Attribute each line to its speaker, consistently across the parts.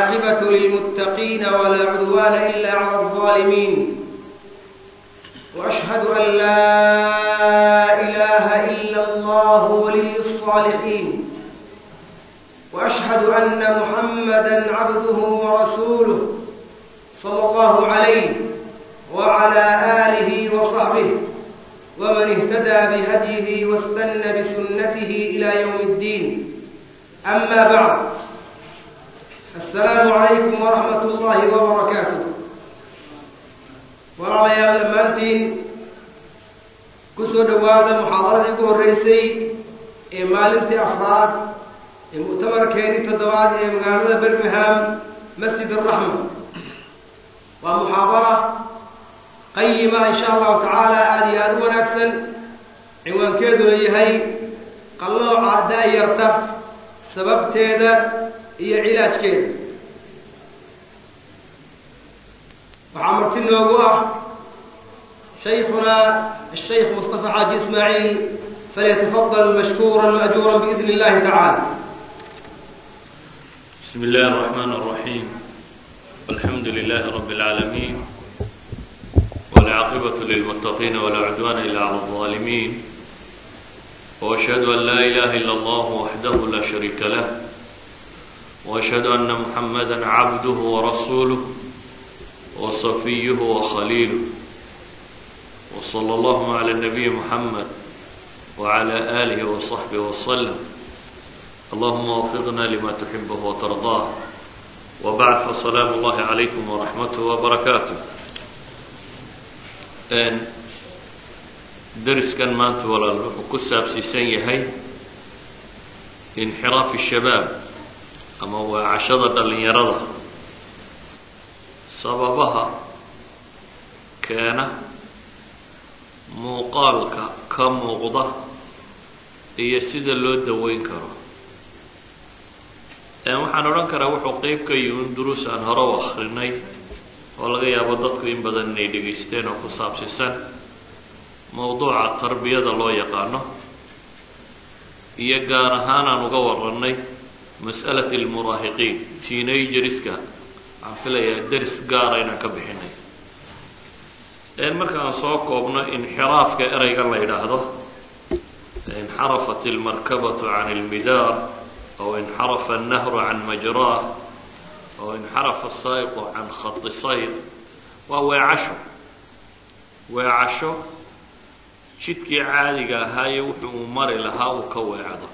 Speaker 1: والعاقبة للمتقين ولا عدوان إلا على الظالمين وأشهد أن لا إله إلا الله ولي الصالحين وأشهد أن محمدا عبده ورسوله صلى الله عليه وعلى آله وصحبه ومن اهتدى بهديه واستنى بسنته إلى يوم الدين أما بعد السلام عليكم ورحمة الله وبركاته walaalayaal dhammaantiin ku soo dhowaada muxaadaradii ugu horreysay ee maalintii afraad ee mu'tamarkeedii toddobaad ee magaalada birmingham masjid araxma waa muxaadara qayima insha allahu tacaala aada iyo aada u wanaagsan cinwaankeeduna yahay qallooca da-yarta sababteeda iyo cilaajkeeda waxaa marti noogu ah shaykhuna الشيخ مصطفى حاج إسماعيل فليتفضل مشكورا مأجورا بإذن الله تعالى
Speaker 2: بسم الله الرحمن الرحيم والحمد لله رب العالمين والعاقبة للمتقين ولا عدوان إلا على الظالمين وأشهد أن لا إله إلا الله وحده لا شريك له وأشهد أن محمدا عبده ورسوله وصفيه وخليله وصلى الله على النبي محمد وعلى آله وصحبه وسلم اللهم وفقنا لما تحبه وترضاه وبعد فسلام الله عليكم ورحمته وبركاته dariskan maanta walaal wuxuu ku saabsiisan yahay inxiraafi shabaab ama waacashada dhallinyarada sababaha keena muuqaalka ka muuqda iyo sida loo daweyn karo waxaan odhan karaa wuxuu qeyb ka yihin duruus aan hore u akrinay oo laga yaabo dadku in badan inay dhegaysteen oo ku saabsisan mawduuca tarbiyada loo yaqaano iyo gaar ahaan aan uga warannay mas'alat almuraahiqiin teenagerska waxaan filayaa deris gaara inaan ka bixinay markaan soo koobno inxiraafka ereyga la yidhaahdo inxarafat almarkabatu can almidaar aw inxarafa annahru can majraah aw inxarafa asaa'iqu can khati sayr waa weecasho weecasho jidkii caadiga ahaaye wuxuu uu mari lahaa uu ka weecdo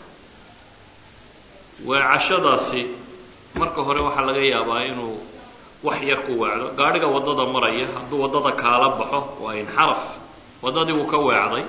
Speaker 2: weecashadaasi marka hore waxaa laga yaabaa inuu wax yar ku weecdo gaadhiga waddada maraya hadduu waddada kaala baxo waa inxaraf waddadii wuu ka weecday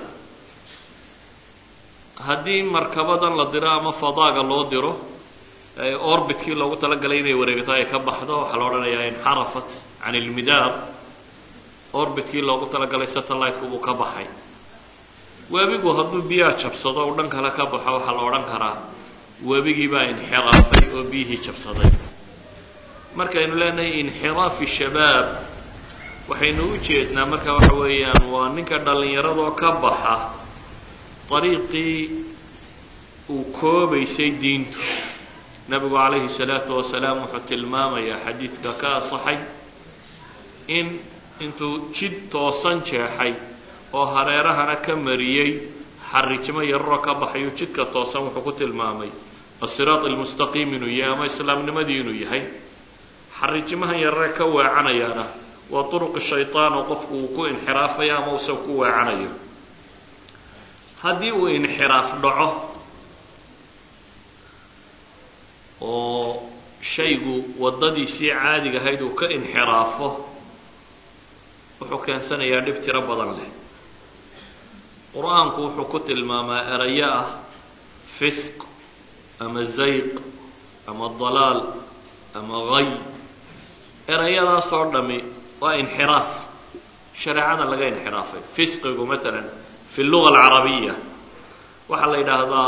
Speaker 2: haddii markabadan la diro ama fadaaga loo diro orbitkii loogu talagalay inay wareegto ay ka baxdo waxaa la odhanayaa inxarafat can ilmidaar orbitkii loogu talagalay satellite-ku buu ka baxay webigu hadduu biyaha jabsado u dhan kale ka baxo waxaa la odhan karaa webigii baa inxiraafay oo biyihii jabsaday markaynu leenahay inxiraafi shabaab waxaynu u jeednaa marka waxa weeyaan waa ninka dhallinyaradoo ka baxa dariiqii uu koobaysay diintu nebigu calayhi salaatu wasalaam wuxuu tilmaamayaa xadiidka ka asaxay in intuu jid toosan jeexay oo hareerahana ka mariyey xarijimo yararoo ka baxayu jidka toosan wuxuu ku tilmaamay asiraat almustaqiim inuu yahay ama islaamnimadii inuu yahay xarijimahan yarare ka weecanayaana waa turuqi shaytaan oo qofku uu ku inxiraafayo ama use ku weecanayo haddii uu inxiraaf dhaco oo shaygu waddadiisii caadiga ahayd uu ka inxiraafo wuxuu keensanayaa dhib tiro badan leh qur-aanku wuxuu ku tilmaamaa erayo ah fisq ama zayq ama dalaal ama hay erayadaasoo dhami waa inxiraaf shareecada laga inxiraafay fisqigu maalan fi luga alcarabiya waxaa la yidhaahdaa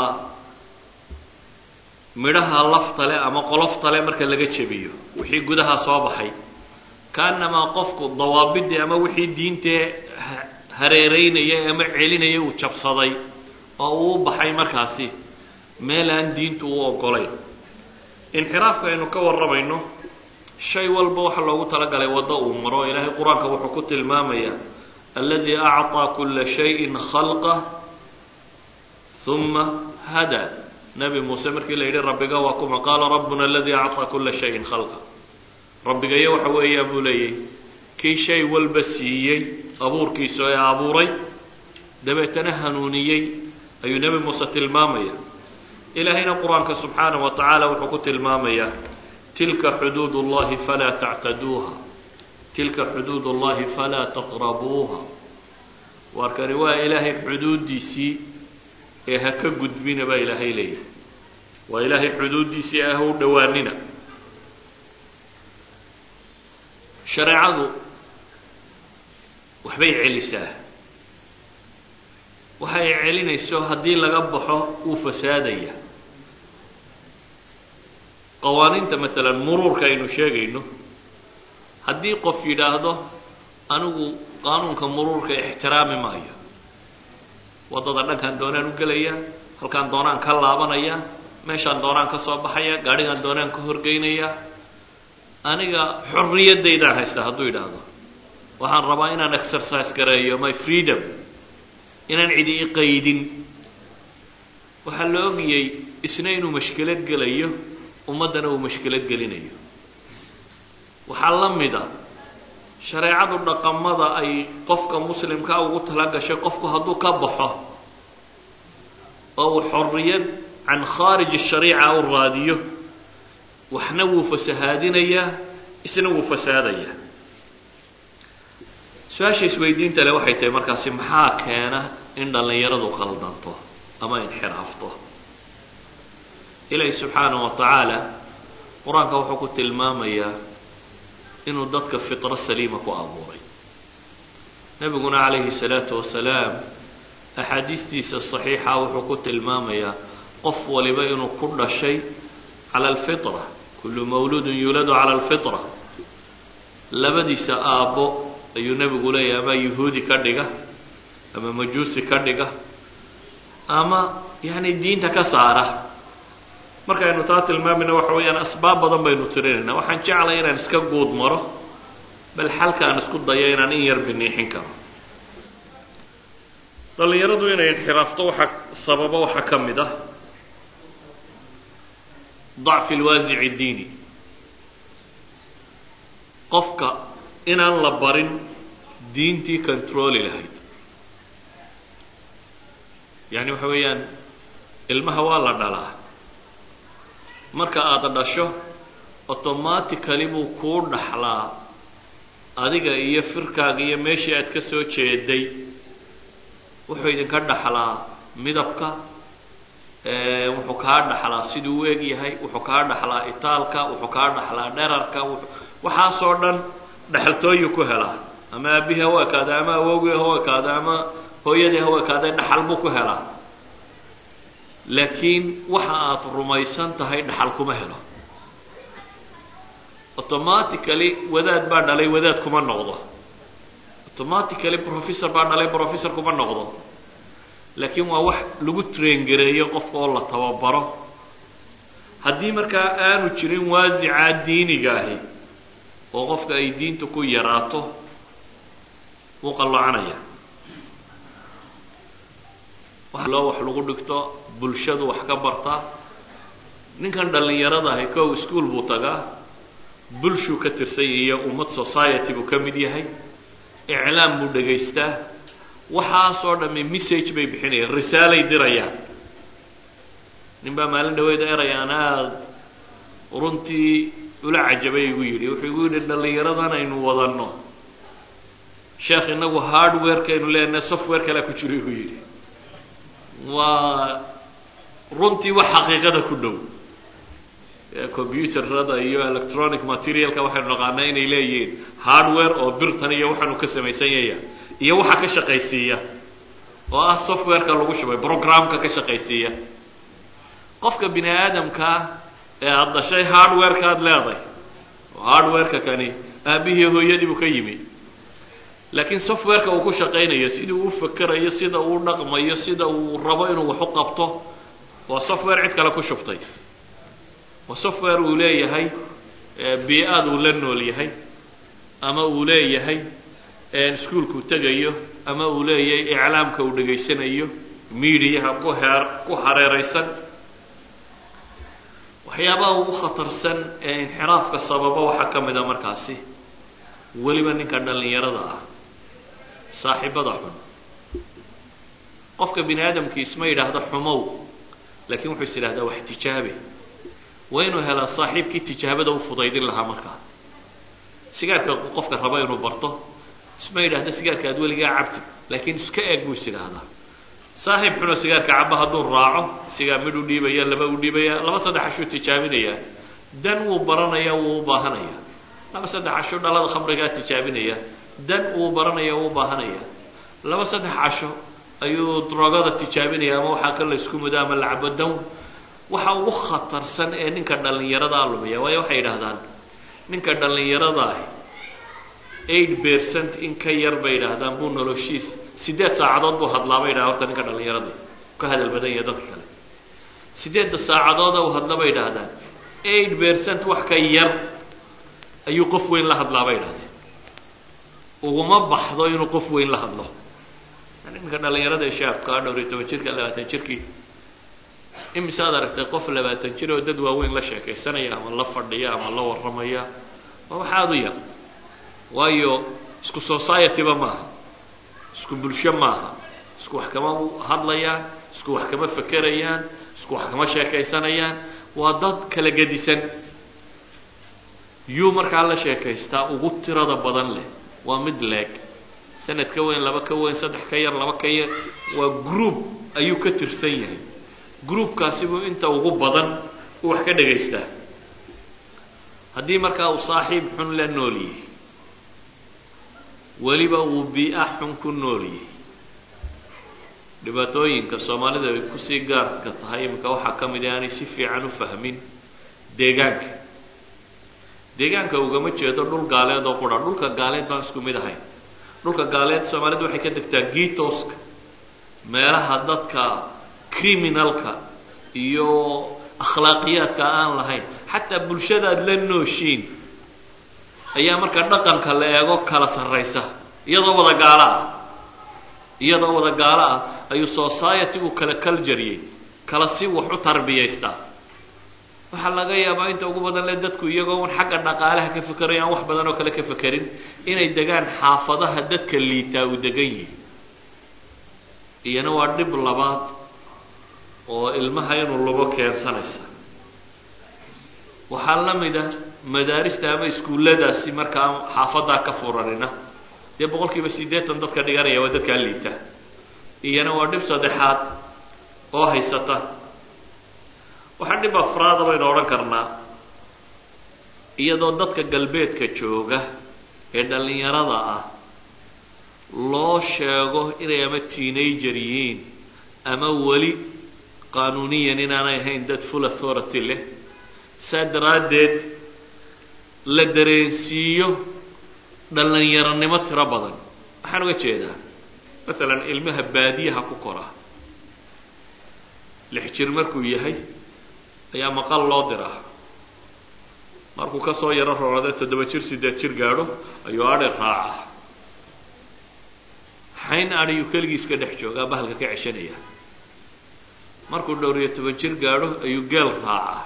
Speaker 2: midhaha laftale ama qoloftale marka laga jebiyo wixii gudaha soo baxay kaanamaa qofku dawaabidii ama wixii diintee hareereynaya ama celinaya uu jabsaday oo uu u baxay markaasi meel aan diintu u ogolayn inxiraafka aynu ka warramayno shay walba waxa loogu talagalay waddo uu maro ilaahay qur-aanka wuxuu ku tilmaamayaa aladi acطaa kula shayin khalqah uma hadaa nebi muuse markii la yidhi rabbiga waa kuma qaala rabbuna aladi acطaa kula shayin khalqa rabbigayo waxa weeyaa buu leeyahy kii shay walba siiyey abuurkiisa ee abuuray dabeetana hanuuniyey ayuu nebi muuse tilmaamaya ilaahayna qur-aanka subxaanaه wa tacaala wuxuu ku tilmaamayaa tilka xuduud اllahi falaa tactaduuha tilka xuduud اllahi falaa taqrabuuha waarkani waa ilaahay xuduuddiisii ee ha ka gudbina baa ilaahay leeyahay waa ilaahay xuduuddiisii ee ha u dhowaanina shareecadu waxbay celisaa waxa ay celinayso haddii laga baxo wuu fasaadaya qawaaniinta maalan muruurka aynu sheegayno haddii qof yidhaahdo anigu qaanuunka muruurka ixtiraami maayo waddada dhankaan doonaan u gelaya halkaan doonaan ka laabanaya meeshaan doonaan ka soo baxaya gaadhigaan doonaan ka horgeynaya aniga xorriyaddaydaan haystaa hadduu yidhaahdo waxaan rabaa inaan exercise gareeyo my freedom inaan cidi i qaydin waxaa la ogiyey isna inuu mashkilad gelayo ummaddana uu mashkilad gelinayo waxaa la mida shareecadu dhaqamada ay qofka muslimkaa ugu tala gashay qofku hadduu ka baxo oo uu xorriyad can khaarij shariica u raadiyo waxna wuu fasahaadinayaa isna wuu fasaadayaa su-aasha isweydiinta le waxay tahay markaasi maxaa keena in dhallinyaradu qaldanto ama inxiraafto ilaahi subxaanahu wa tacaala qur-aanka wuxuu ku tilmaamayaa inuu dadka fitro saliima ku abuuray nebiguna calayhi salaatu wasalaam axaadiistiisa saxiixa wuxuu ku tilmaamayaa qof waliba inuu ku dhashay cala alfitra kullu mawluudun yuuladu cala alfitra labadiisa aabbo ayuu nebigu leeyahay ama yuhuudi ka dhiga ama majuusi ka dhiga ama yacni diinta ka saara markaynu taa tilmaamayna waxa weeyaan asbaab badan baynu tirinayna waxaan jeclay inaan iska guud maro bal xalka aan isku dayo inaan in yar biniixin karo dhallinyaradu inay inxiraafto waxaa sababa waxaa ka mid ah dacfi alwaasici اdiini qofka inaan la barin diintii controli lahayd yani waxa weeyaan ilmaha waa la dhalaa marka aada dhasho automatically buu kuu dhaxlaa adiga iyo firkaaga iyo meeshii aad ka soo jeeday wuxuu idinka dhaxlaa midabka wuxuu kaa dhaxlaa siduu u eg yahay wuxuu kaa dhaxlaa itaalka wuxuu kaa dhaxlaa dherarka waxaasoo dhan dhexaltooyu ku helaa ama aabihii ha u ekaada ama awowgii ha u ekaada ama hooyadii ha u ekaada dhaxal buu ku helaa laakiin waxa aad rumaysan tahay dhaxal kuma helo automatically wadaad baa dhalay wadaad kuma noqdo automatically professor baa dhalay professor kuma noqdo laakiin waa wax lagu traingareeyo qofka oo la tababaro haddii markaa aanu jirin waasicaa diiniga ahi oo qofka ay diinta ku yaraato wuu qallocanaya loo wax lagu dhigto bulshadu wax ka bartaa ninkan dhallinyarada ahi kow ischool buu tagaa bulshuu ka tirsan yahay iyo ummad society buu ka mid yahay iclaam buu dhegaystaa waxaasoo dhamme message bay bixinayaan risaalay dirayaan nin baa maalin dhaweed eray aan aada runtii ula cajabay igu yidhi wuxuu igu yidhi dhallinyaradan aynu wadanno sheekh inagu hardwarekaynu leenahay software kalea ku jiro igu yidhi waa runtii wax xaqiiqada ku dhow computerada iyo electronic materialka waxaynu naqaanaa inay leeyihiin hardware oo birtan iyo waxaanu ka samaysan yaya iyo waxa ka shaqaysiiya oo ah softwareka lagu shubay programka ka shaqaysiiya qofka bini aadamkaa ee aada dhashay hardwareka aada leedahay oo hardwareka kani aabihii hooyadii buu ka yimi laakiin softwareka uu ku shaqaynayo siduu u fakerayo sida uu dhaqmayo sida uu rabo inuu wax u qabto waa software cid kale ku shubtay waa software uu leeyahay bii-aad uu la nool yahay ama uu leeyahay iskuolkuu tegayo ama uu leeyahay iclaamka uu dhegaysanayo miidiyaha ku heer ku hareeraysan waxyaabaha ugu khatarsan ee inxiraafka sababa waxaa ka mid a markaasi weliba ninka dhallinyarada ah saaxiibada xun qofka bini aadamkii isma yidhaahdo xumow laakiin wuxuu is yidhahdaa wax tijaabe waa inuu helaa saaxiibkii tijaabada u fudaydin lahaa markaa sigaarka qofka raba inuu barto isma yidhahda sigaarka aad weligaa cabtid laakiin iska eeg buu is yidhaahdaa saaxiib xunoo sigaarka caba hadduu raaco sigaa mid u dhiibaya laba u dhiibaya laba saddex ashuu tijaabinayaa dan wuu baranaya wuu u baahanaya laba saddex casho dhalada khamrigaa tijaabinaya dan wuu baranaya wuu u baahanaya laba saddex casho ayuu drogada tijaabinaya ama waxaa ka la isku mudo ama lacabo dan waxa ugu khatarsan ee ninka dhallinyaradaa lumiya waayo waxay yidhaahdaan ninka dhallinyarada ah eight percent in ka yar bay yidhaahdaan buu noloshiis siddeed saacadood buu hadlaa bay yidhahda horta ninka dhallinyarada ka hadal badan yahay dadka kale siddeedda saacadooda uu hadla bay yidhaahdaan eight percent wax ka yar ayuu qof weyn la hadlaa bay yidhahdeen uguma baxdo inuu qof weyn la hadlo yani ninka dhallinyarada ee shaabka dhowr iyo toban jirka labaatan jirkii imise aad aragtay qof labaatan jir oo dad waaweyn la sheekaysanaya ama la fadhiya ama la warramaya waa wax aada u yar waayo isku society-ba maaha isku bulsho maaha isku wax kama hadlayaan isku wax kama fekerayaan isku wax kama sheekaysanayaan waa dad kala gedisan yuu markaa la sheekaystaa ugu tirada badan leh waa mid leeg sanad ka weyn laba ka weyn saddex ka yar laba ka yar waa group ayuu ka tirsan yahay groupkaasi buu inta ugu badan u wax ka dhagaystaa haddii markaa uu saaxiib xun la nool yahay weliba uu bii-a xun ku nool yahay dhibaatooyinka soomaalida ay kusii gaarka tahay iminka waxaa ka mid a aanay si fiican u fahmin deegaanka deegaanka ugama jeedo dhul gaaleed oo qura dhulka gaaleed baan isku mid ahayn dhulka gaaleed soomaalidu waxay ka degtaa gitoska meelaha dadka criminalka iyo akhlaaqiyaadka aan lahayn xataa bulshadaad la nooshiin ayaa marka dhaqanka la eego kala sarraysa iyadoo wada gaalo ah iyadoo wada gaalo ah ayuu society-gu kala kaljariyey kala si wax u tarbiyaystaa waxaa laga yaabaa inta ugu badan le dadku iyagoo un xagga dhaqaalaha ka fekerayo aan wax badan oo kale ka fekerin inay degaan xaafadaha dadka liitaa uu degan yihi iyana waa dhib labaad oo ilmaha inuu lugo keensanaysa waxaa la mida madaarista ama iskuulladaasi markaa xaafadaa ka furanina dee boqol kiiba siddeetan dadka dhiganaya waa dadkaa liita iyana waa dhib saddexaad oo haysata waxaa dhib afraada baynu odhan karnaa iyadoo dadka galbeedka jooga ee dhallinyarada ah loo sheego inay ama teenager yihiin ama weli qaanuuniyan inaanay ahayn dad full authority leh saa daraaddeed la dareensiiyo dhallinyaronimo tiro badan waxaan uga jeedaa masalan ilmaha baadiyaha ku kora lix jir markuu yahay ayaa maqal loo diraa markuu ka soo yaro roorade toddoba jir siddeed jir gaadho ayuu adhi raaca xayn adhiyuu keligii iska dhex joogaa bahalka ka ceshanaya markuu dhowr iyo toban jir gaadho ayuu geel raacaa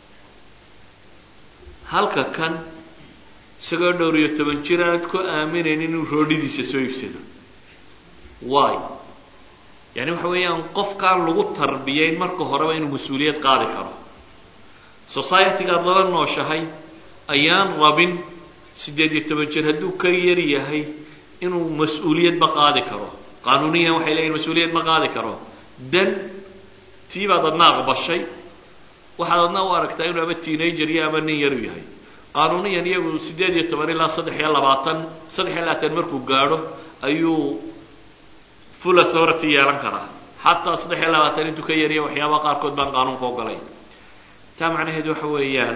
Speaker 2: halka kan isagoo dhowr iyo toban jir aanad ku aaminayn inuu roodhidiisa soo iibsado waay yani waxa weeyaan qofkaan lagu tarbiyayn marka horeba inuu mas-uuliyad qaadi karo society-gaad lala nooshahay ayaan rabin siddeed iyo toban jir hadduu ka yar yahay inuu mas-uuliyadba qaadi karo qaanuuniyan waxay leeyihin mas-uuliyad ma qaadi karo dan tii baad adna aqbashay waxaad adna u aragtaa inuu ama teenager iyo ama nin yaru yahay qaanuuniyan iyagu siddeed iyo toban ilaa saddex iyo labaatan saddex iyo labaatan markuu gaadho ayuu full authority yeelan karaa xataa saddex iyo labaatan intuu ka yariya waxyaabaha qaarkood baan qaanuunka ogolay taa macnaheedu waxa weeyaan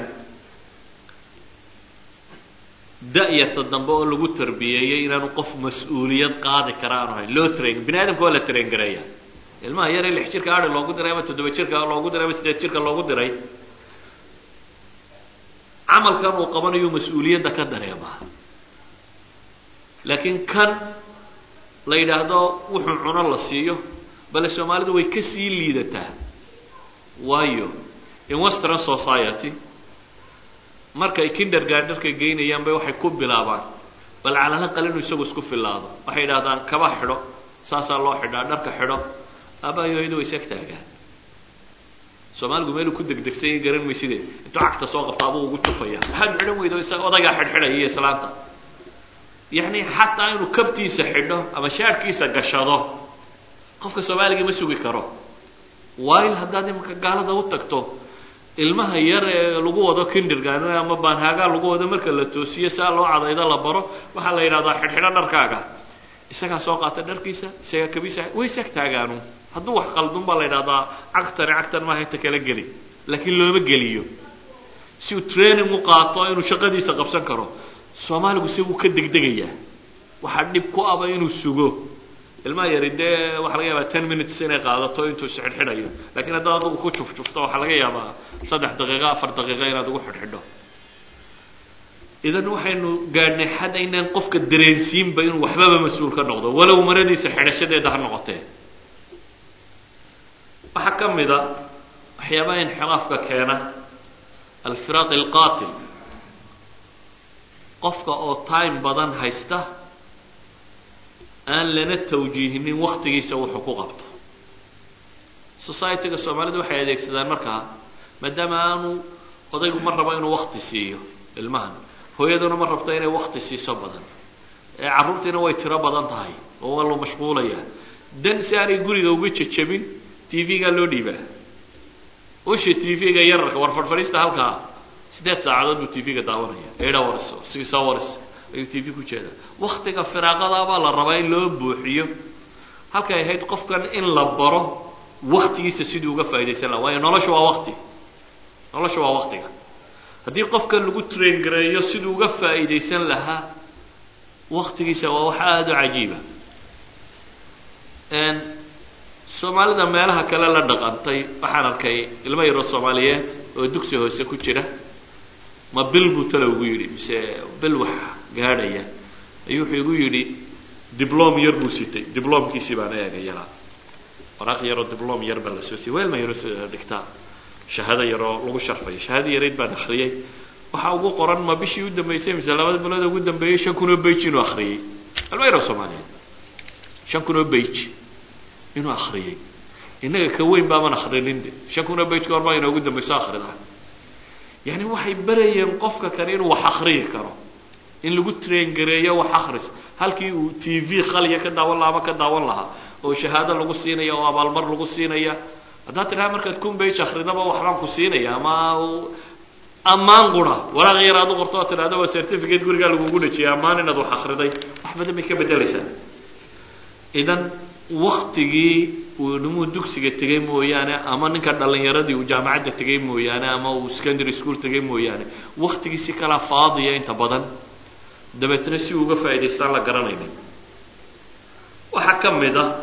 Speaker 2: da-yarta dambe oo lagu tarbiyeeyey inaanu qof mas-uuliyad qaadi kara aanu hayn loo train bini aadamka waa la train gareeya ilmaha yare lix jirka adhi loogu diray ama toddoba jirka loogu diray ama siddeed jirka loogu diray camalkan uu qabanayo mas-uuliyadda ka dareemaa laakiin kan la yidhaahdo wuxuu cuno la siiyo bale soomaalidu way ka sii liidataa waayo in western society markay kindergarderka geynayaan bay waxay ku bilaabaan bal calalaqal inuu isagu isku filaado waxay yidhahdaan kaba xidho saasaa loo xidhaa dharka xidho aabaayoyadu way isag taagaan soomaaligu meeluu ku degdegsanya garan mayside intuu cagta soo qabta abuu ugu jufaya maxaad xidhan weydo isaga odaygaa xidhxidhaya iyo islaanta yacni xataa inuu kabtiisa xidho ama shaadhkiisa gashado qofka soomaaliga ma sugi karo waayo haddaad imanka gaalada u tagto ilmaha yar ee lagu wado kindergan ama baanhaagaa lagu wado marka la toosiyo saa loo cadaydo la baro waxaa la yidhahdaa xidhxidho dharkaaga isagaa soo qaata dharkiisa isagaa kabiisa way isag taagaanu hadduu wax qaldun baa la yidhahdaa cagtani cagtan maaha inta kala geli laakiin looma geliyo si uu training u qaato inuu shaqadiisa qabsan karo soomaaligu se wuu ka degdegayaa waxaa dhib ku aba inuu sugo ilmaha yari dee waxaa laga yaabaa ten minutes inay qaadato intuu isxidhxidhayo lakiin haddaad adugu ku jufjufto waxaa laga yaabaa saddex daqiiqo afar daqiiqo inaad ugu xidhxidho idan waxaynu gaadhnay xad aynaan qofka dareensiinba inuu waxbaba mas-uul ka noqdo walow maradiisa xidhashadeeda ha noqotee waxaa ka mid a waxyaabaha inxiraafka keena alfiraaq alqatil qofka oo time badan haysta aan lana tawjiihinin waktigiisa wuxuu ku qabto societyga soomaalidu waxay adeegsadaan markaa maadaama aanu odaygu ma rabo inuu wakti siiyo ilmahan hooyaduna ma rabto inay wakti siiso badan ee carruurtiina way tiro badan tahay oo waa loo mashquulayaa dan si aanay guriga uga jejabin t v-gaa loo dhiibaa usha t v-ga yararka war fadhfadhiista halkaa siddeed saacadood buu t v-ga daawanaya eight hours six hours ayuu t v ku jeedaa waktiga firaaqadaabaa la rabaa in loo buuxiyo halkay ahayd qofkan in la baro waktigiisa siduu uga faa'idaysan laha waayo nolosha waa wakti nolosha waa waktiga haddii qofkan lagu train gareeyo siduu uga faa'idaysan lahaa waktigiisa waa wax aada u cajiiba soomaalida meelaha kale la dhaqantay waxaan arkay ilmo yaroo soomaaliyeed oo dugsi hoose ku jira ma bil buu talo ugu yidhi mise bil wax gaadhaya ayuu wuxuu igu yidhi diblom yar buu sitay diblomkiisii baan eegay yaraa waraaq yaroo diblom yar baa lasoo siiyey weelma yaroo dhigtaa shahaado yaroo lagu sharfayo shahaado yarayd baan akriyey waxaa ugu qoran ma bishii u dambeysay mise labada bilood ugu dambeeyey shan kun oo bage inuu akriyey ilmo yaroo soomaaliyeed shan kun oo bage inuu akriyey innaga ka weyn baaban akrinin de shan kun oo bage ka hor baa inoogu dambayso akrida yani waxay barayeen qofka kale inuu wax akriyi karo in lagu train gareeyo wax akris halkii uu t v khaliya ka daawan lahaa ama ka daawan lahaa oo shahaado lagu siinaya oo abaalmar lagu siinaya haddaad tidhaha markaad kun bage akridaba waxbaan ku siinaya ama ammaan qura waraaq yar aad u qorto oo tidhahdo waa certificate gurigaa lagugu dhajiyay ammaan inaad wax akriday wax badan bay ka bedelaysaa idan waktigii uu nimuu dugsiga tegay mooyaane ama ninka dhalinyaradii uu jaamacadda tegay mooyaane ama uu secondary school tegay mooyaane waktigii si kalaa faadiya inta badan dabeetna si uga faa'idaystaan la garanaynin waxaa ka mid a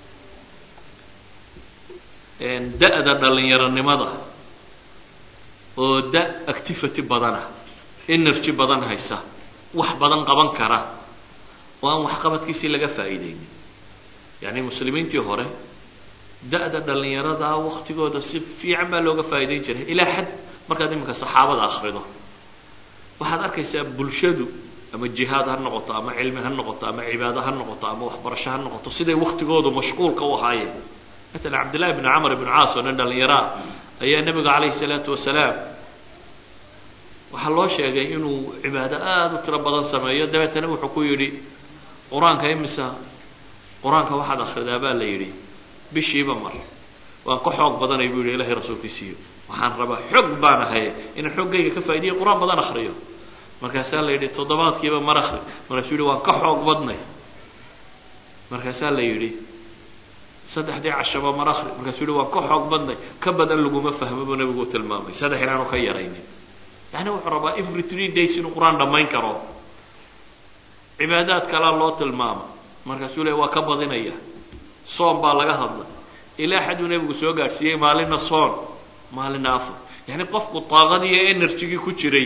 Speaker 2: da-da dhalinyaronimada oo da activity badana energy badan haysa wax badan qaban kara oo aan waxqabadkiisii laga faa'iideynin yacni muslimiintii hore da-da dhalinyarada waktigooda si fiican baa looga faa'idayn jiray ilaa xad markaad iminka saxaabada akrido waxaad arkaysaa bulshadu ama jihaad ha noqoto ama cilmi ha noqoto ama cibaado ha noqoto ama waxbarasho ha noqoto siday waktigoodu mashquulka u ahaayeen maala cabdillahi bni camr ibn caas oo nin dhalinyaraa ayaa nebiga calayhi salaatu wasalaam waxaa loo sheegay inuu cibaado aada u tiro badan sameeyo dabeetana wuxuu ku yidhi qur-aanka imisa qur-aanka waxaad akridaa baa la yidhi bishiiba mar waan ka xoog badanay buu yidhi ilahay rasuulkiisiiyo waxaan rabaa xog baan ahay inaan xoggayga ka faa'idiyo qur-aan badan akriyo markaasaa la yidhi toddobaadkiiba mar akri markaasuu yihi waan ka xoog badnay markaasaa la yidhi saddexdii cashaba mar akri markaasuu yihi waan ka xoog badnay ka badan laguma fahmo buu nabigu u tilmaamay saddex inaanu ka yaraynin yani wuxuu rabaa every three days inuu qur-aan dhammayn karo cibaadaad kalea loo tilmaama markaasuu le waa ka badinaya soon baa laga hadlay ilaa xaduu nebigu soo gaadhsiiyey maalina soon maalina afar yani qofku daaqadii iyo energygii ku jiray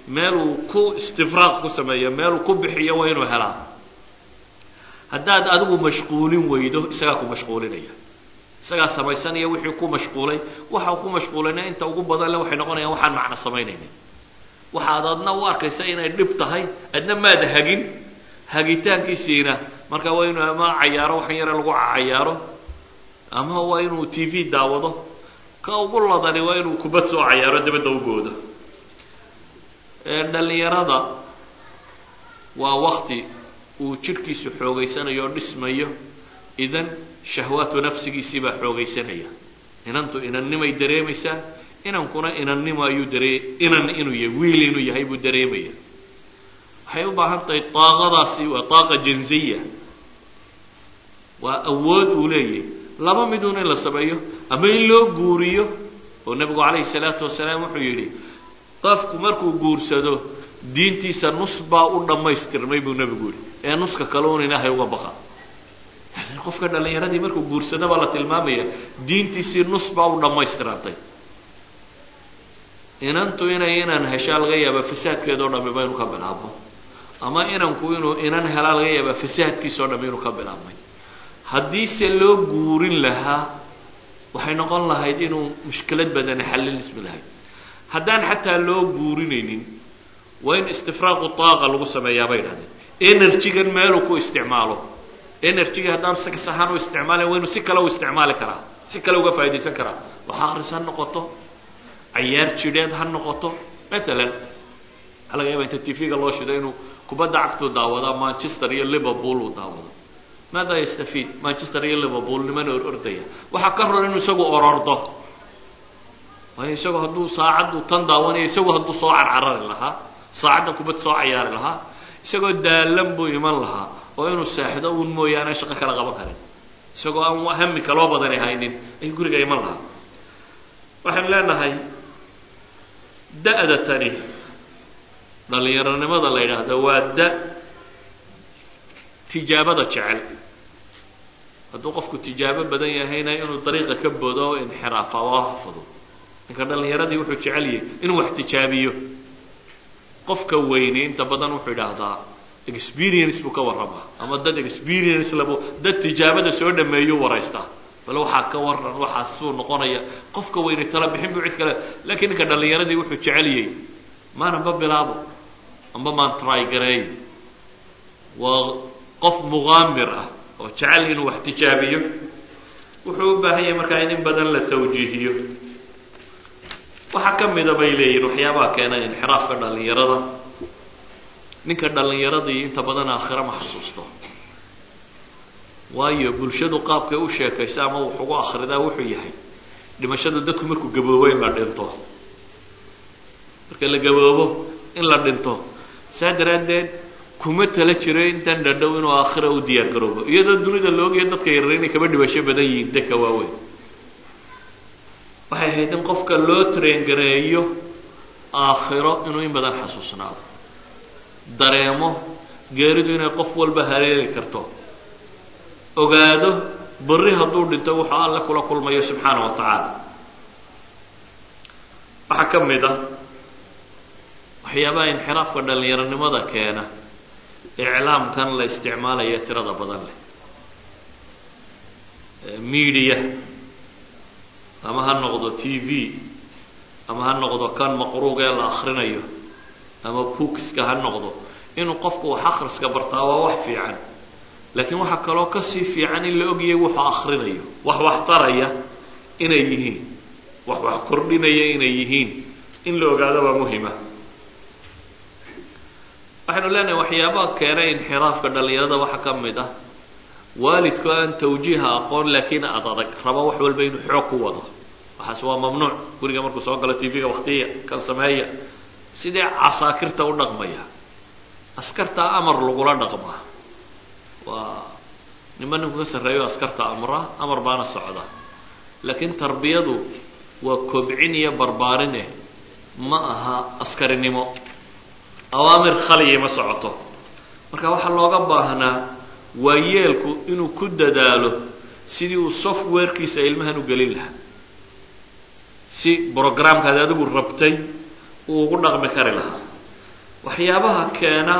Speaker 2: meeluu ku istifraaq ku sameeyo meeluu ku bixiyo waa inuu helaa haddaad adigu mashquulin weydo isagaa ku mashquulinaya isagaa samaysanaya wixii ku mashquulay waxa ku mashquulayna inta ugu badan le waxay noqonayaan waxaan macno samaynaynin waxaad adna u arkaysa inay dhib tahay adna maad hagin hagitaankiisiina marka waa inuu ama cayaaro waxan yare lagu cayaaro ama waa inuu t v daawado ka ugu ladani waa inuu kubad soo cayaaro dabadda u boodo dhalinyarada waa wakti uu jidhkiisu xoogaysanayo o dhismayo idan shahwaatu nafsigiisii baa xoogaysanaya inantu inannimay dareemaysaa inankuna inannimo ayuu daree inan inuu yahay wiil inuu yahay buu dareemaya waxay u baahan tahay daaqadaasi waa daaqa jinsiya waa awood uu leeyahay laba miduun in la sameeyo ama in loo guuriyo oo nebigu calayhi salaatu wasalaam wuxuu yidhi qofku markuu guursado diintiisa nus baa u dhammaystirmay buu nebigu yihi ee nuska kale un ilaahay uga baqa yani qofka dhallinyaradii markuu guursado baa la tilmaamaya diintiisii nus baa u dhammaystirantay inantu inay inan heshaa laga yaaba fasaadkeedao dhami ba inuu ka bilaabmo ama inanku inuu inan helaa laga yaaba fasaadkiisao dhami inuu ka bilaabmay haddiise loo guurin lahaa waxay noqon lahayd inuu mushkilad badani xallilismi lahayd haddaan xataa loo guurinaynin waa in istifraaqu taaqa lagu sameeyaa bay dhahdeen energygan meeluu ku isticmaalo energyga haddaan sax ahaan u isticmaalayn waa inuu si kale u isticmaali karaa si kale uga faa'idaysan karaa wax akris ha noqoto cayaar jidheed ha noqoto maalan waxaa laga yaaba inta t v-ga loo shido inuu kubadda cagtuu daawada manchester iyo liverpool uu daawado maada yastafiid manchester iyo liverpool nimana or ordaya waxaa ka ror inuu isagu orordo waayo isagu hadduu saacaddu tan daawanayo isagu hadduu soo carcarari lahaa saacadda kubad soo cayaari lahaa isagoo daalan buu iman lahaa oo inuu seexdo uun mooyaane shaqo kala qaban karin isagoo aan hami kaloo badani haynin ayuu guriga iman lahaa waxaynu leenahay da-da tani dhallinyaronimada la yidhaahdo waa da tijaabada jecel hadduu qofku tijaabo badan yahayna inuu dariiqa ka bodo o inxiraafa oo hafado ninka dhallinyaradii wuxuu jecel yahay inuu wax tijaabiyo qofka weyne inta badan wuxuu idhaahdaa experience buu ka warramaa ama dad experience labu dad tijaabada soo dhameeyuu waraystaa bal waxaa ka waran waxaa suu noqonaya qofka weyne tala bixin buu cid kale laakiin ninka dhallinyaradii wuxuu jecel yahay maananba bilaabo amba maan trygareeyo waa qof muqaamir ah oo jecel inuu wax tijaabiyo wuxuu u baahan yahay markaa in in badan la tawjiihiyo waxaa ka mida bay leeyihin waxyaabaha keena inxiraafka dhallinyarada ninka dhallinyaradii inta badan aakhira ma xasuusto waayo bulshadu qaabkay u sheekaysa ama wax ugu akhridaa wuxuu yahay dhimashadu dadku markuu gaboobo in la dhinto marka la gaboobo in la dhinto saa daraaddeed kuma tala jiro intan dhadhow inuu aakhira u diyaar garoobo iyadoo dunida la ogaya dadka yarar inay kaba dhibasho badan yihiin dadka waaweyn waxay ahayd in qofka loo traingareeyo aakhiro inuu in badan xasuusnaado dareemo geeridu inay qof walba haleeli karto ogaado berri hadduu dhinto wuxuu alle kula kulmayo subxaana wa tacaala waxaa ka mid a waxyaabaha inxiraafka dhallinyaronimada keena iclaamkan la isticmaalaya tirada badan leh media ama ha noqdo t v ama ha noqdo kan maqruuga ee la akrinayo ama bookska ha noqdo inuu qofku wax akhriska bartaa waa wax fiican laakiin waxaa kaloo kasii fiican in la ogyahay wuxuu akrinayo wax wax taraya inay yihiin wax wax kordhinaya inay yihiin in la ogaado waa muhima waxaynu leenahay waxyaabaha keenay inxiraafka dhallinyarada waxaa ka mid ah waalidku aan tawjiiha aqoon laakiin ad adag raba wax walba inuu xoog ku wado waxaas waa mamnuuc guriga markuu soo galo t v-ga waktiya kan sameeya sidee casaakirta u dhaqmaya askartaa amar lagula dhaqmaa waa nima ninku ka sarreeyo askarta amra amar baana socda laakiin tarbiyadu waa kobcin iyo barbaarine ma aha askarinimo awaamir khaliya ma socoto marka waxaa looga baahnaa waa yeelku inuu ku dadaalo sidii uu softwarekiisa ilmahan u gelin lahaa si brogramkaad adigu rabtay uu ugu dhaqmi kari lahaa waxyaabaha keena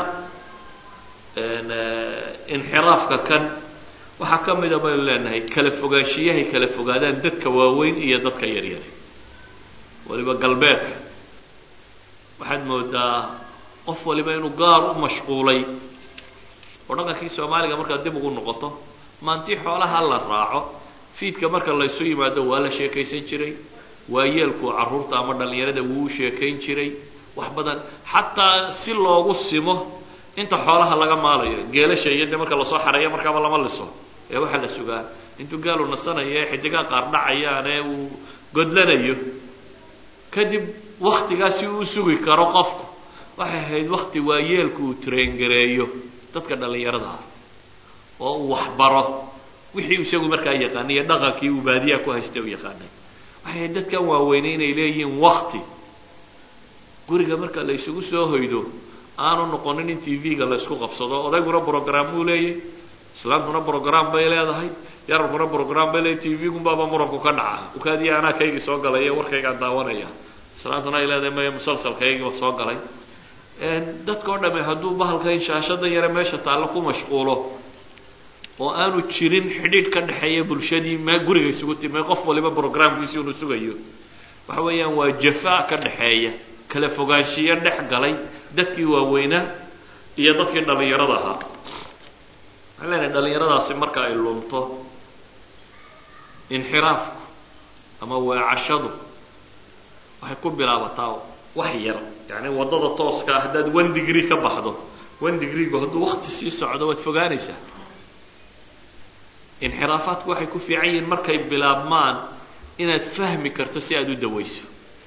Speaker 2: inxiraafka kan waxaa ka mida baynu leenahay kala fogaanshiyahay kala fogaadaan dadka waaweyn iyo dadka yaryari waliba galbeedka waxaad moodaa qof waliba inuu gaar u mashquulay oo dhaqankii soomaaliga markaad dib ugu noqoto maantii xoolaha la raaco fiidka marka laysu yimaado waa la sheekaysan jiray waayeelku carruurta ama dhallinyarada wuu u sheekayn jiray wax badan xataa si loogu simo inta xoolaha laga maalayo geelasha iyo dee marka lasoo xareeyo markaaba lama liso ee waxaa la sugaa intuu gaalu nasanayo ee xidigaa qaar dhacayaan ee uu godlanayo kadib waktigaasi uu sugi karo qofku waxay ahayd wakti waayeelku uu traengareeyo dadka dhallinyarada ah oo uu waxbaro wixii isagu markaa yaqaanay iyo dhaqankii uu baadiyaha ku haystay u yaqaanay waxay ahayd dadkan waaweynay inay leeyihiin wakti guriga marka la isugu soo hoydo aanu noqonin in t v-ga la isku qabsado odayguna brogram uu leeyahy islaantuna brogram bay leedahay yararkuna brogram bay leedahay t v-gunbaaba muranku ka dhaca ukaadiya anaa kaygii soo galay warkaygaan daawanaya islaantuna ay leedahay maya musalsalkaygiiba soo galay dadkao dhame hadduu bahalkan shaashada yare meesha taallo ku mashquulo oo aanu jirin xidhiidh ka dhexeeya bulshadii mee guriga isugu timay qof waliba programkiisii unu sugayo waxa weeyaan waa jafaa ka dhexeeya kala fogaanshiyo dhex galay dadkii waaweynaa iyo dadkii dhallinyarada ahaa waxaan leenahay dhallinyaradaasi marka ay lunto inxiraafku ama weecashadu waxay ku bilaabataa wax yar yani waddada tooska ah haddaad one degree ka baxdo one degreegu hadduu wakti sii socdo waad fogaanaysaa inxiraafaadku waxay ku fiican yihiin markay bilaabmaan inaad fahmi karto si aada u dawayso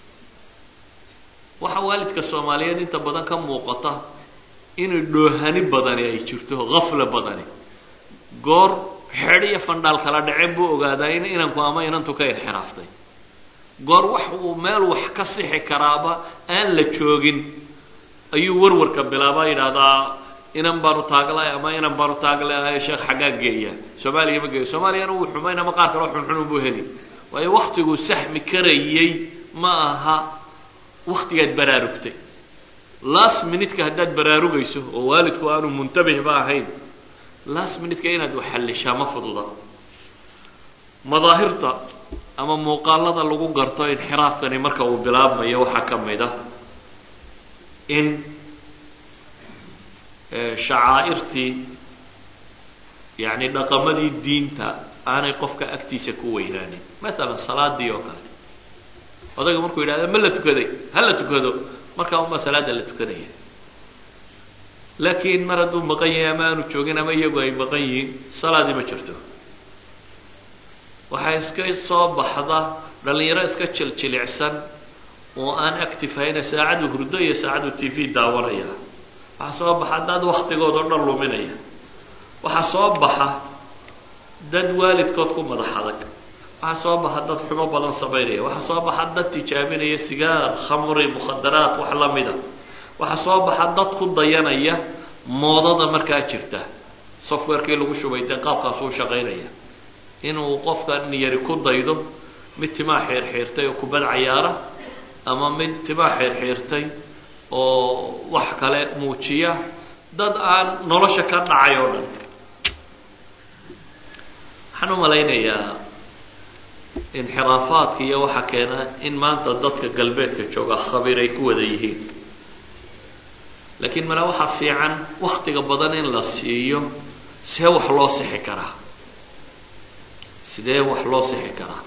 Speaker 2: waxaa waalidka soomaaliyeed inta badan ka muuqata inay dhoohani badani ay jirto hafla badani goor xedh iyo fandhaal kala dhaceen buu ogaadaa in inanku ama inantu ka inxiraaftay goor wax uu meel wax ka sixi karaaba aan la joogin ayuu warwarka bilaabaa yidhaahdaa inan baanu taaglahay ama inan baanu taaglahay sheekh xaggaa geeya soomaaliya ma geeyo soomaaliyana wuu xumayn ama qaar kaleo xunxunun buu heli waayo waktiguu saxmi karayey ma aha waktigaad baraarugtay last minutka haddaad baraarugayso oo waalidku aanu muntabihba ahayn last minutka inaad waxallishaa ma fududa madaahirta ama muuqaalada lagu garto inxiraafkani marka uu bilaabmayo waxaa ka mid ah in shacaa'irtii yacni dhaqamadii diinta aanay qofka agtiisa ku weynaanin maalan salaadii oo kale odayga markuu yidhahda ma la tukaday ha la tukado markaa unbaa salaada la tukanaya laakiin mar hadduu maqan yahay ama aanu joogin ama iyagu ay maqan yihiin salaadii ma jirto waxaa iska soo baxda dhallinyaro iska jiljilicsan oo aan actifahayna saacadu hurdo iyo saacadu t v daawanaya waxaa soo baxa dad waktigood oo dhan luminaya waxaa soo baxa dad waalidkood ku madax adag waxaa soo baxa dad xumo badan samaynaya waxaa soo baxa dad tijaabinaya sigaar khamri mukhadaraat wax la mida waxaa soo baxa dad ku dayanaya moodada markaa jirta softwarekii lagu shubay dee qaabkaasuu shaqaynaya inuu qofkan yari ku daydo mid timaa xiirxiirtay oo kubad cayaara ama mid timaa xiirxiirtay oo wax kale muujiya dad aan nolosha ka dhacay oo dhan waxaan u malaynayaa inxiraafaadka iyo waxaa keena in maanta dadka galbeedka jooga khabiir ay ku wada yihiin laakiin mala waxaa fiican waktiga badan in la siiyo see wax loo sixi karaa sidee wax loo sixi karaa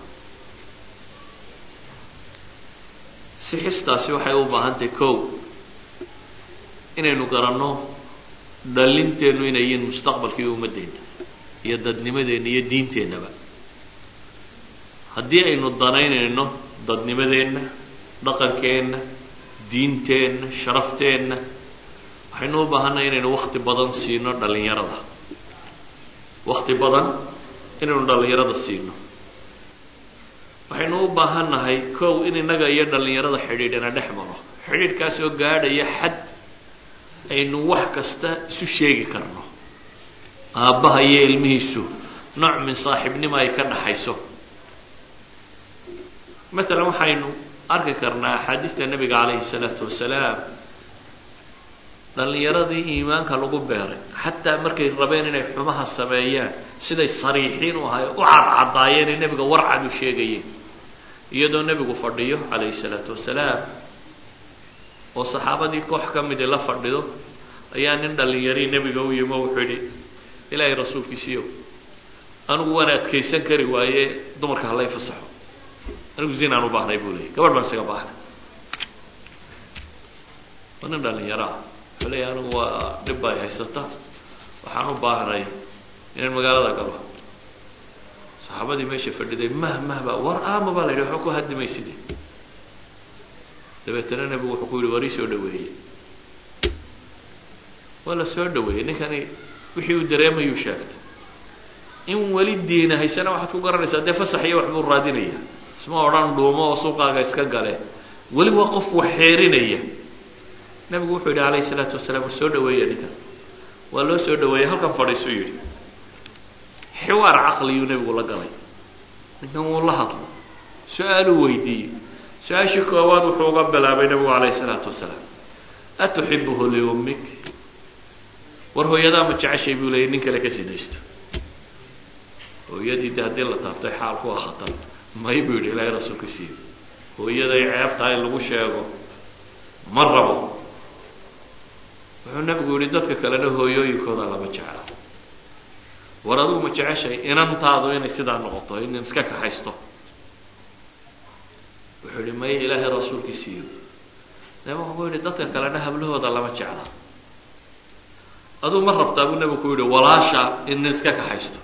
Speaker 2: sixistaasi waxay u baahan tahay kow inaynu garanno dhallinteennu inay yihiin mustaqbalkii ummaddeena iyo dadnimadeenna iyo diinteennaba haddii aynu danaynayno dadnimadeenna dhaqankeenna diinteenna sharafteenna waxaynu u baahannahay inaynu wakti badan siino dhallinyarada wakti badan inaynu dhallinyarada siino waxaynu u baahannahay kow in innaga iyo dhallinyarada xidhiidhina dhex maro xidhiidhkaas oo gaadhaya xad aynu wax kasta isu sheegi karno aabbaha iyo ilmihiisu nooc min saaxiibnimo ay ka dhaxayso maalan waxaynu arki karnaa axaadiista nebiga calayhi salaatu wasalaam dhallinyaradii iimaanka lagu beeray xataa markay rabeen inay xumaha sameeyaan siday sariixiin u ahay u cadcadaayeenee nebiga warcad u sheegayeen iyadoo nebigu fadhiyo calayhi salaatu wasalaam oo saxaabadii koox ka midi la fadhido ayaa nin dhallinyarii nebiga u yimi oo wuxuu yidhi ilaahay rasuulkiisiiyow anigu waan adkaysan kari waaye dumarka hala fasaxo anigu zinaan u baahnay buu leeyay gabadh baan isaga baahnay waa nin dhallinyaro ah wuxuu leeyahy anigu waa dhib bay haysata waxaan u baahnay inaan magaalada galo saxaabadii meesha fadhiday mah mahba war aama baa la yidhi waxba ku hadimayside dabeetana nebigu wuxuu ku yidhi war ii soo dhaweeyey waa la soo dhaweeyey ninkani wixii uu dareemayuu sheegtay in weli diina haysana waxaad ku garanaysaa dee fasax iyo waxbuu raadinaya isma odhan dhuumo oo suuqaaga iska gale weli waa qof wax xeerinaya nebigu wuxuu yidhi calayhi salaatu wasalaam war soo dhaweeya ninkan waa loo soo dhaweeyey halkan fadhiisuu yidhi xiwaar caqliyuu nebigu la galay ninkan wuu la hadlo su-aaluu weydiiyey su-aashii koowaad wuxuu uga bilaabay nebigu calayhi salaatu wasalaam atuxibuhu liummik war hooyadaa ma jeceshay buu leeyay nin kale ka sinaysto hooyadii de haddii la taabtay xaalku waa khatar may buu yidhi ilaahay rasuulka siiyo hooyaday ceebtaa in lagu sheego ma rabo wuxuu nebigu yihi dadka kalena hooyooyinkooda lama jecla war adigu ma jeceshay inantaadu inay sidaa noqoto in iska kaxaysto wuxuu yihi maya ilaahay rasuulkii siiyo nebigu wuxuu yihi dadka kalena hablahooda lama jecla aduu ma rabtaa buu nebigu ku yihi walaasha in iska kaxaysto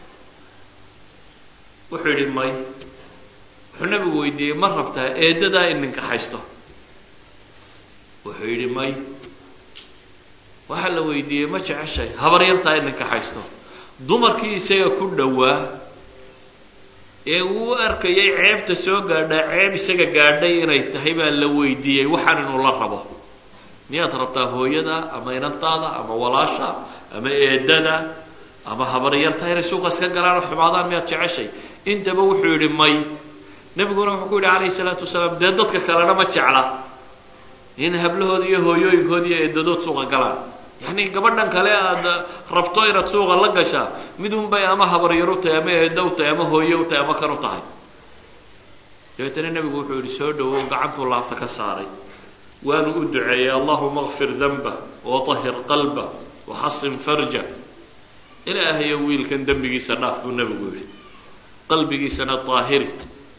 Speaker 2: wuxuu yihi may wuxuu nebigu weydiiyey ma rabtaa eedadaa in nin kaxaysto wuxuu yidhi may waxaa la weydiiyey ma jeceshay habar yartaa in nin kaxaysto dumarkii isaga ku dhowaa ee uu arkayay ceebta soo gaadhaa ceeb isaga gaadhay inay tahay baa la weydiiyey waxaan inuu la rabo miyaad rabtaa hooyada ama inantaada ama walaasha ama eedada ama habaryarta inay suuqa iska galaan oo xumaadaan miyaad jeceshay intaba wuxuu yidhi may nebiguna wuxuu ku yidhi calayhi salaatu wasalaam dee dadka kalena ma jecla in hablahooda iyo hooyooyinkooda iyo eedadood suuqa galaan yacni gabadhan kale aada rabto inaad suuqa la gashaa mid un bay ama habaryar u tahay ama eeda u tahay ama hooye u tahay ama kan u tahay dabeetana nebigu wuxuu yidhi soo dhawow gacantuu laabta ka saaray waanu u duceeyey allahuma kfir danba watahir qalba waxasin farja ilaahayo wiilkan dembigiisa dhaaf buu nebigu yidhi qalbigiisana daahiri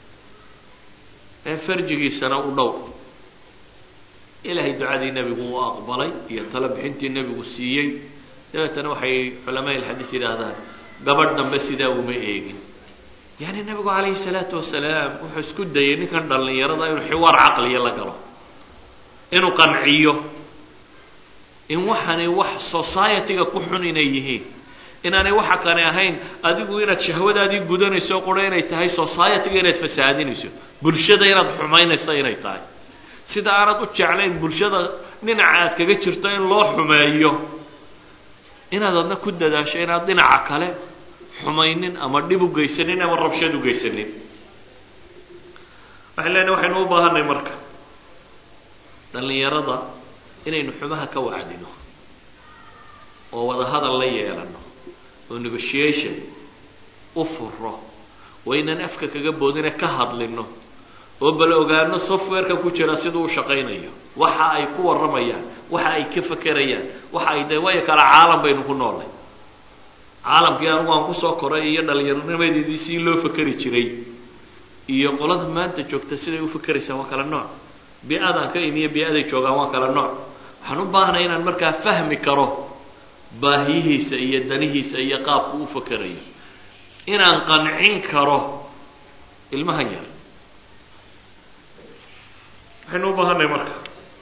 Speaker 2: ee farjigiisana u dhow ilaahay ducadii nebigu uu aqbalay iyo talo bixintii nebigu siiyey dabeetana waxay culamaa ilxadiid yidhaahdaan gabadh dambe sidaa uma eegin yani nebigu calayhi salaatu wasalaam wuxuu isku dayay ninkan dhallinyarada inuu xiwaar caqliya la galo inuu qanciyo in waxaanay wax society-ga ku xun inay yihiin inaanay waxa kane ahayn adigu inaad shahwadaadii gudanayso qura inay tahay society-ga inaad fasaadinayso bulshada inaad xumaynayso inay tahay sida aanad u jeclayn bulshada dhinaca aad kaga jirto in loo xumeeyo inaad adna ku dadaasho inaad dhinaca kale xumaynin ama dhib u geysanin ama rabshad u geysanin waxaan leenahay waxaynu u baahanay marka dhallinyarada inaynu xumaha ka wacdino oo wada hadal la yeelano oo negotiation u furo waa inaan afka kaga boodine ka hadlino oo bal ogaano softwareka ku jira siduu u shaqaynayo waxa ay ku warramayaan waxa ay ka fakerayaan waxa ay de waayo kale caalam baynu ku noolnay caalamkii anugu aan kusoo koray iyo dhallinyaronimadeedii sii loo fakeri jiray iyo qolada maanta joogta siday u fakeraysaa waa kala nooc bi-adaan ka imiyo bi-aday joogaan waa kala nooc waxaan u baahnay inaan markaa fahmi karo baahiyihiisa iyo danihiisa iyo qaabku u fakerayo inaan qancin karo ilmahan yar waxaynu u baahanay marka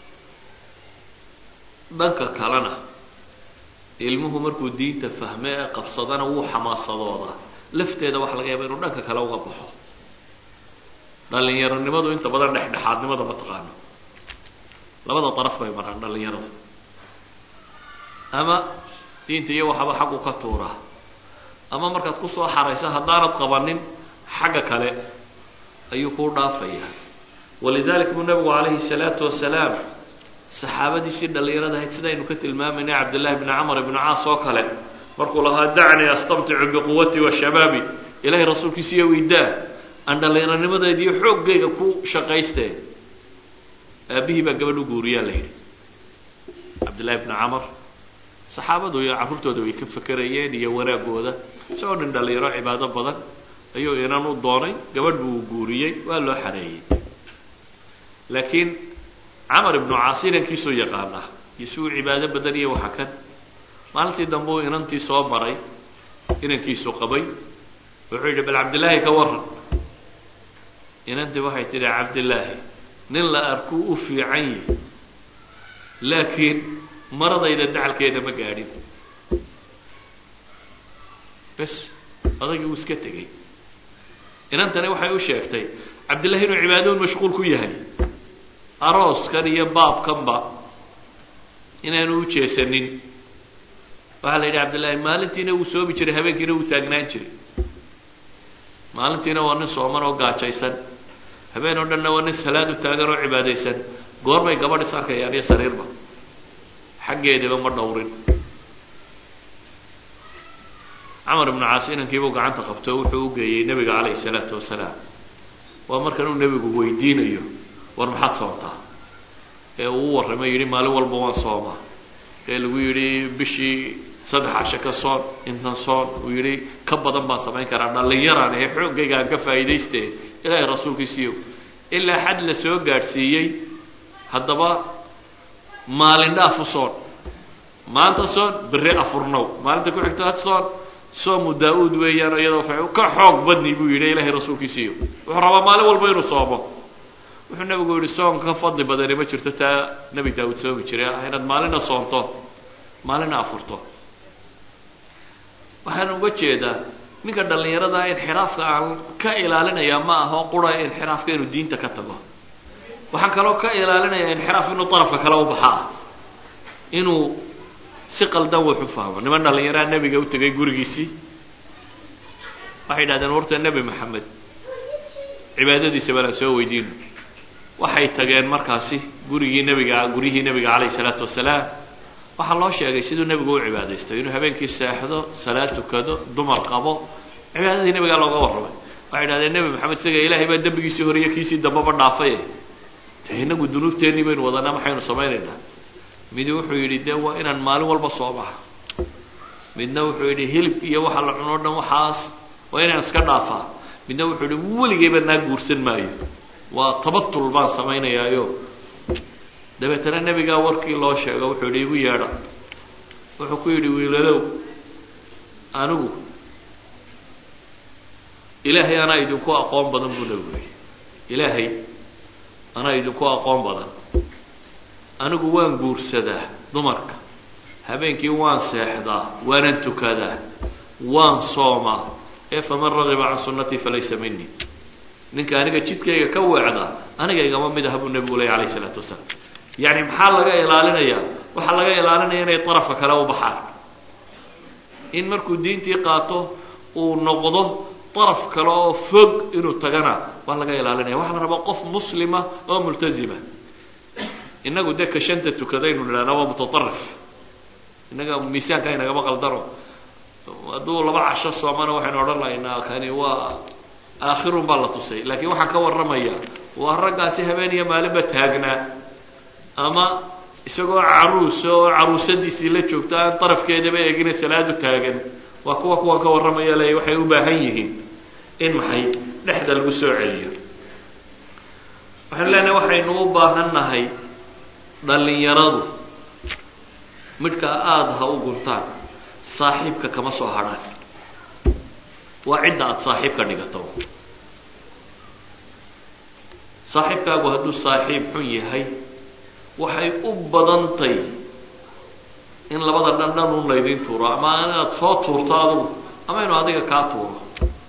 Speaker 2: dhanka kalena ilmuhu markuu diinta fahme ee qabsadana wuu xamaasadoodaa lafteeda waxaa laga yaaba inuu dhanka kale uga baxo dhallinyaronimadu inta badan dhexdhexaadnimada ma taqaano labada daraf bay maraan dhallinyaradu ama diinta iyo waxaba xaggu ka tuuraa ama markaad kusoo xaraysa haddaanad qabanin xagga kale ayuu kuu dhaafayaa walidalik buu nabigu calayhi salaatu wasalaam saxaabadiisii dhallinyarada ahayd sidaynu ka tilmaamayna cabdillahi bni camar ibni caas oo kale markuu lahaa dacnii astamticu biquwatii wa shabaabi ilahay rasuulkiisiiyo weydaa aan dhallinyaranimadeediiyo xooggayga ku shaqaystee aabihii baa gabadh u guuriyaa la yidhi cabdillahi bni camar saxaabadu iyo carruurtooda way ka fakerayeen iyo wanaagooda isagoo dhin dhallinyaro cibaado badan ayuu inan u doonay gabadh buu guuriyey waa loo xareeyey laakiin camar ibnu caas inankiisuu yaqaanaa iyo si uu cibaado badan iyo waxa kan maalintii dambe uu inantii soo maray inankiisu qabay wuxuu yidhi bal cabdillaahi ka waran inantii waxay tidhi cabdillaahi nin la arkuu u fiican yihi laakiin maradayda dacalkeeda ma gaadhin bes odagii wuu iska tegey inantani waxay u sheegtay cabdillahi inuu cibaadaun mashquul ku yahay arooskan iyo baabkanba inaanu u jeesanin waxaa la yidhi cabdillahi maalintiina wuu soomi jiray habeenkiina wuu taagnaan jiray maalintiina waa nin sooman oo gaajaysan habeen oo dhanna waa nin salaad u taagan oo cibaadaysan goorbay gabadh is arkayaan iyo sariirba xaggeediba ma dhowrin camar ibnu caas inankiibuu gacanta qabto wuxuu u geeyey nebiga calayhi salaatu wasalaam waa markan uu nebigu weydiinayo war maxaad soontaa ee uu u warramay yidhi maalin walba waan soomaa ee lagu yidhi bishii saddex casho ka soon intan soon uu yidhi ka badan baan samayn karaa dhallinyaraan ahe xooggayga aan ka faa'iidayste ilaahay rasuulkiisiiyo ilaa xad la soo gaadhsiiyey haddaba maalin dhaafu soon maanta soon berre afurnow maalinta ku xigta soon soomu daa-uud weeyaan iyadoo fa ka xoog badni buu yidhi ilaahay rasuulkiisiiyo wuxuu rabaa maalin walba inuu soomo wuxuu nabigu yihi soonka ka fadli badani ma jirto taa nebi daawuud soomi jiray ah inaad maalina soonto maalina afurto waxaan uga jeedaa ninka dhallinyarada inxiraafka aan ka ilaalinayaa ma aho qura inxiraafka inuu diinta ka tago waxaan kaloo ka ilaalinayaa inxiraaf inuu darafka kale u baxaa inuu si qaldan wuxu fahmo niman dhallinyaraa nebiga u tegay gurigiisii waxay yidhahdeen warta nebi maxamed cibaadadiisa baanaan soo weydiino waxay tageen markaasi gurigii nebiga guryihii nebiga calayhi salaatu wasalaam waxaa loo sheegay siduu nebigu u cibaadaysto inuu habeenkii seexdo salaad tukado dumar qabo cibaadadii nebigaa looga warramay waxay idhahdeen nebi maxamed isaga ilaahay baa dembigiisii hore iyo kiisii dambaba dhaafaye de inagu dunuubteennii baynu wadanaa maxaynu samaynaynaa midi wuxuu yidhi dee waa inaan maalin walba soomaha midna wuxuu yidhi hilib iyo waxa la cuno o dhan waxaas waa inaan iska dhaafaa midna wuxuu yidhi weligayba naa guursan maayo waa tabatul baan samaynayaayo dabeetana nebigaa warkii loo sheego wuxuu yidhi igu yeedha wuxuu ku yidhi wiilalow anigu ilaahay anaa idinku aqoon badan buu nebigu yidhi ilaahay anaa idinku aqoon badan anigu waan guursadaa dumarka habeenkii waan seexdaa waanan tukadaa waan soomaa ee faman ragiba can sunnatii falaysa minii ninka aniga jidkayga ka weecda aniga igama mid aha buu nebigu leeyay alayh isalaatu wasalaam yacni maxaa laga ilaalinayaa waxaa laga ilaalinaya inay darafka kale u baxaan in markuu diintii qaato uu noqdo daraf kale oo fog inuu tagana waa laga ilaalinaya waxaa la rabaa qof muslima oo multazima inagu dee ka shanta tukadaynu nidhahna waa mutaarif innaga miisaanka inagama qaldano hadduu laba casho soomana waxaynu odhan lahaynaa kani waa aakhirun baa la tusay laakiin waxaan ka warramaya waa raggaasi habeen iyo maalinba taagnaa ama isagoo caruusa oo caruusadiisii la joogto aan darafkeedaba eegina salaadu taagan waa kuwa kuwan ka warramaya le waxay u baahan yihiin in maxay dhexda lagu soo celiyo waxaynu leenahay waxaynu u baahan nahay dhallinyaradu midhkaa aada ha u guntaan saaxiibka kama soo hadhaan waa cidda aada saaxiibka dhigato saaxiibkaagu hadduu saaxiib xun yahay waxay u badantay in labada dhan dhan un laydin tuuro ama inaad soo tuurto adigu ama inuu adiga kaa tuuro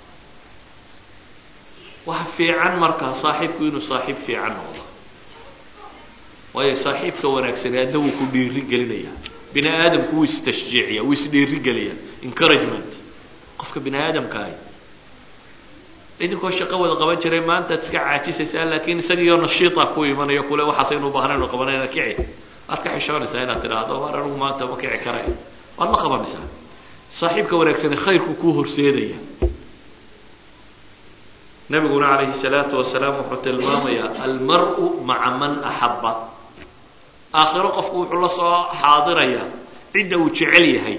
Speaker 2: waxa fiican markaa saaxiibku inuu saaxiib fiican noqdo waayo saaxiibka wanaagsani adna wuu ku dhiiri gelinaya bini aadamku wuu istashjiiciya wuu isdhiiri geliya encouragement qofka bini aadamkaahi idinkoo shaqo wada qaban jiray maanta ad iska caajisaysaa laakiin isagiioo nashiita ku imanayo kule waxaasaynu ubaahnaynu qabanayna kici waad ka xishoonaysaa inaad tidhaahdo war anigu maanta ma kici karay waad la qabanaysaa saaxiibka wanaagsani khayrku kuu horseedaya nabiguna calayhi salaatu wasalaam wuxuu tilmaamayaa almar-u maca man axabba aakhiro qofku wuxuu la soo xaadirayaa cidda uu jecel yahay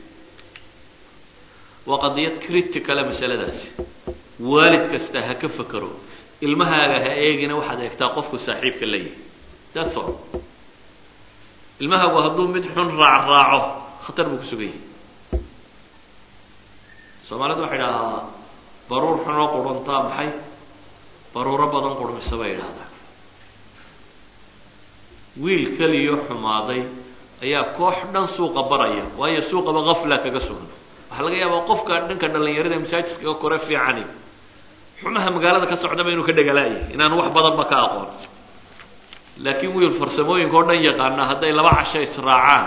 Speaker 2: waa qadiyad criticale masaladaasi waalid kasta ha ka fekero ilmahaaga ha eegina waxaad eegtaa qofku saaxiibka la yahay that's all ilmahaagu hadduu mid xun raacraaco khatar buu ku sugan yahay soomaalidu waxay idhahaa baruur xunoo quruntaa maxay baruuro badan qurmisa bay idhahdaa wiil keliyo xumaaday ayaa koox dhan suuqa baraya waayo suuqaba gafla kaga sugan waxaa laga yaabaa qofka dhanka dhalinyarada masaajidkaga kore fiicani xumaha magaalada ka socdaba inuu ka dhegalaayay inaanu wax badanba ka aqoon laakiin wiil farsamooyinka oo dhan yaqaana hadday laba casho israacaan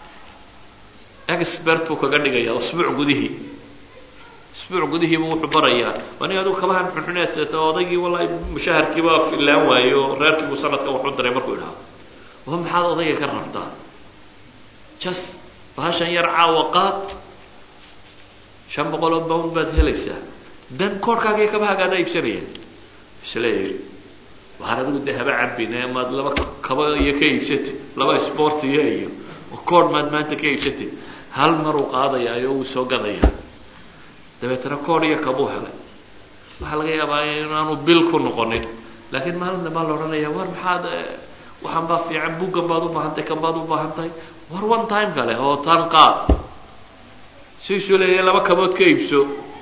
Speaker 2: expert buu kaga dhigaya usbuuc gudihii usbuuc gudihiibu wuxuu barayaa ani adigu kabahan xunxuneedsata odaygii wallahi mushaharkiiba filaan waayo reerkiibuu sanadka waxu diray markuu idhaha wa maxaad odayga ka rabtaa jas bahashan yar caawa qaad shan boqol oo bound baad helaysaa dan koorhkaagiyo kabahagaadaa iibsanayaan isleeyahy waxaan adigu dee haba cabine maad laba kaba iyo ka iibsatid laba sportiya iyo koorh maad maanta ka iibsatid hal maruu qaadayaayo wuu soo gadayaa dabeetana koorh iyo kabuu helay waxaa laga yaabaa inaanu bil ku noqonin laakiin maalin dambaa la odhanaya war maxaad waxaan baa fiican buggan baad u baahantahay kan baad u baahan tahay war one time kale oo tan qaad siisuu leeyahay laba kabood ka iibso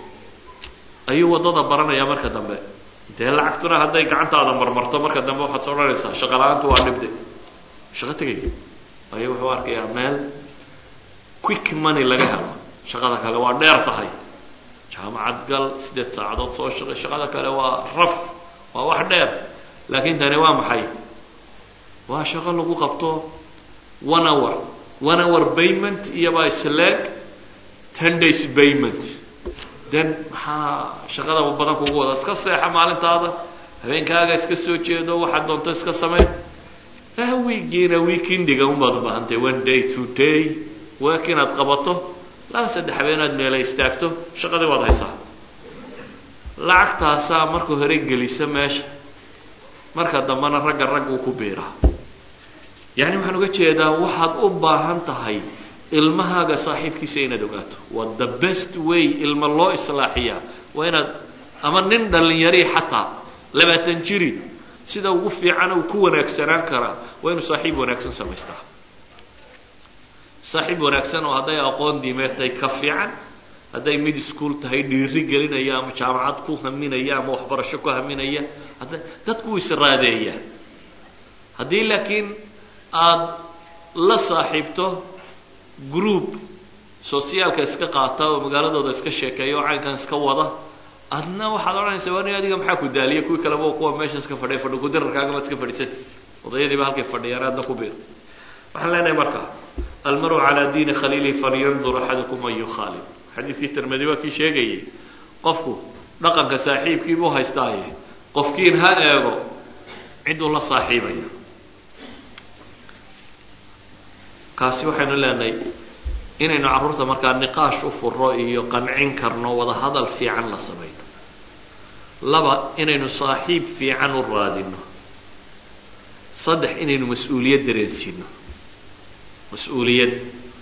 Speaker 2: ayuu waddada baranayaa marka dambe dee lacagtuna hadday gacantaada marmarto marka dambe waxaad soo odhanaysaa shaqa la-aantu waa dhibde shaqo tegay waayo wuxuu arkayaa meel quick money laga helo shaqada kale waa dheer tahay jaamacad gal siddeed saacadood soo shaqay shaqada kale waa raf waa wax dheer laakiin tani waa maxay waa shaqo lagu qabto one hour one hour payment iyobaa isleeg ten days payment then maxaa shaqada badan kugu wada iska seexa maalintaada habeenkaaga iska soo jeedo waxaad doonto iska samey wiigiina weekendiga unbaad u baahantay one day two day week inaad qabato laba saddex habeenaad meela istaagto shaqadii waad haysaa lacagtaasaa marka hore gelisa meesha marka dambena ragga rag uu ku biiraa yacni waxaan uga jeedaa waxaad u baahan tahay ilmahaaga saaxiibkiisa inaad ogaato waa the best way ilma loo islaaxiyaa waa inaad ama nin dhallinyari xataa labaatan jiri sida ugu fiican uu ku wanaagsanaan karaa waa inuu saaxiib wanaagsan samaystaa saaxiib wanaagsan oo hadday aqoon diimeed tahay ka fiican hadday mid ischool tahay dhiiri gelinaya ama jaamacad ku haminaya ama waxbarasho ku haminaya hadda dadku israadeeya haddii laakiin aada la saaxiibto group sociaalka iska qaata oo magaaladooda iska sheekeeya oo caynkan iska wada adna waxaad odhanaysaa wani adiga maxaa ku daaliya kuwii kaleba kuwa meesha iska fadhiya fadhi kudirarkaaga maad iska fadhiisati odayadiiba halkay fadhiyaan aadna ku biir waxaan leenahay marka almaru calaa diini khaliilihi falyandur axadukum an yukhaalib xadiidkii tirmidi waa kii sheegayay qofku dhaqanka saaxiibkiibuu haystaaye qofkiin ha eego ciduu la saaxiibaya kaasi waxaynu leenahay inaynu carruurta markaa niqaash u furo iyo qancin karno wada hadal fiican la samayno laba inaynu saaxiib fiican u raadino saddex inaynu mas-uuliyad dareensiino mas-uuliyad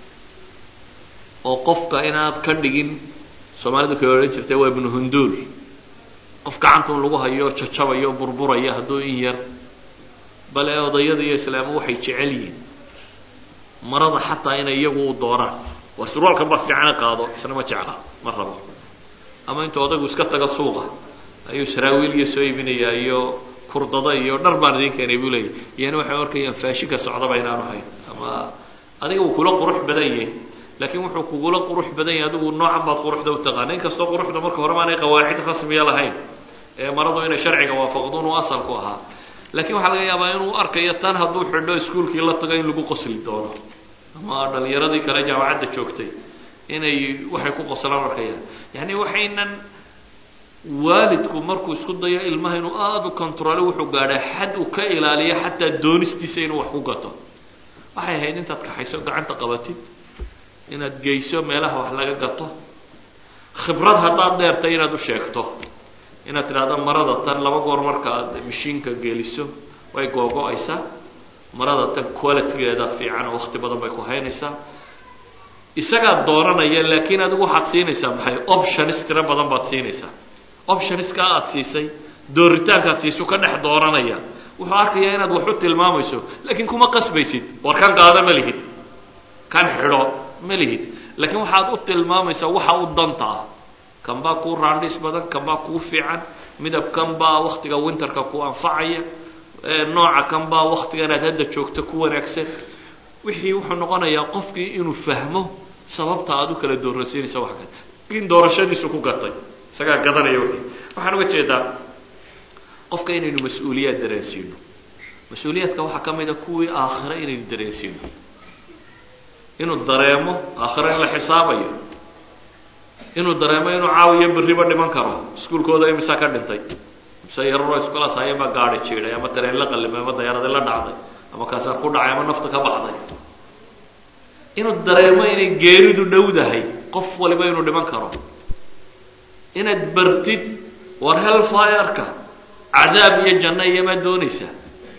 Speaker 2: oo qofka inaad ka dhigin soomaalidu kay odhan jirtay waa ibnu hunduul qof gacanta un lagu hayo jajabayo burburaya hadduu in yar bale odayada iyo islaamu waxay jecel yihiin marada xataa inay iyagu u dooraan waa surwaalkan baa fiicana qaado isna ma jecla ma rabo ama intuu odaygu iska taga suuqa ayuu saraawiiliya soo iibinayaa iyo kurdada iyo dhar baan idin keenay buu leeyay iyana waxay arkayaan faashika socdaba inaanu hayn ama adiga wuu kula qurux badan yahay laakiin wuxuu kugula qurux badan yahay adigu noocan baad quruxda u taqaana in kastoo quruxda marka hore maanay qawaacid rasmiya lahayn ee maradu inay sharciga waafaqduun uu asalku ahaa laakiin waxaa laga yaabaa inuu arkayo tan hadduu xidho iskuolkii la tago in lagu qosli doono ama dhalinyaradii kale jaamacadda joogtay inay waxay ku qoslaan arkayaan yani waxaynan waalidku markuu isku dayo ilmaha inuu aada u controle wuxuu gaadhaa xad uu ka ilaaliyo xataa doonistiisa inuu wax ku gato waxay ahayd intaad kaxayso gacanta qabatid inaad geyso meelaha wax laga gato khibrad haddaad dheertay inaad u sheegto inaad tidhahdo marada tan laba goor marka aad mashiinka geliso way googo-aysaa marada tan qualitygeeda fiican oo wakti badan bay ku haynaysaa isagaa dooranaya laakiin adigu waxaad siinaysaa maxay options tiro badan baad siinaysaa optionska aad siisay dooritaankaad siiso ka dhex dooranaya wuxuu arkayaa inaad wax u tilmaamayso laakiin kuma qasbaysid war kan qaada ma lihid kan xidho ma lihid laakiin waxaad u tilmaamaysaa waxa u danta ah kan baa kuu raandhis badan kan baa kuu fiican midab kan baa waktiga winterka ku anfacaya nooca kan baa waktigan aad hadda joogto ku wanaagsan wixii wuxuu noqonayaa qofkii inuu fahmo sababta aad u kala doorasiinaysa wax kale in doorashadiisu ku gatay isagaa gadanaya wixii waxaan uga jeedaa qofka inaynu mas-uuliyaad dareensiino mas-uuliyaadka waxaa ka mid a kuwii aakhire inaynu dareensiino inuu dareemo aakhire in la xisaabayo inuu dareemo inuu caawiyo berriba dhiman karo iskuulkooda imisaa ka dhintay mise yararoo iskulaas hayaba gaadi jiiday ama tareen la qallimay ama dayaaradi la dhacday ama kaasaa ku dhacay ama nafta ka baxday inuu dareemo inay geeridu dhowdahay qof waliba inuu dhiman karo inaad bartid war hellfireka cadaab iyo janno iyomaa doonaysaa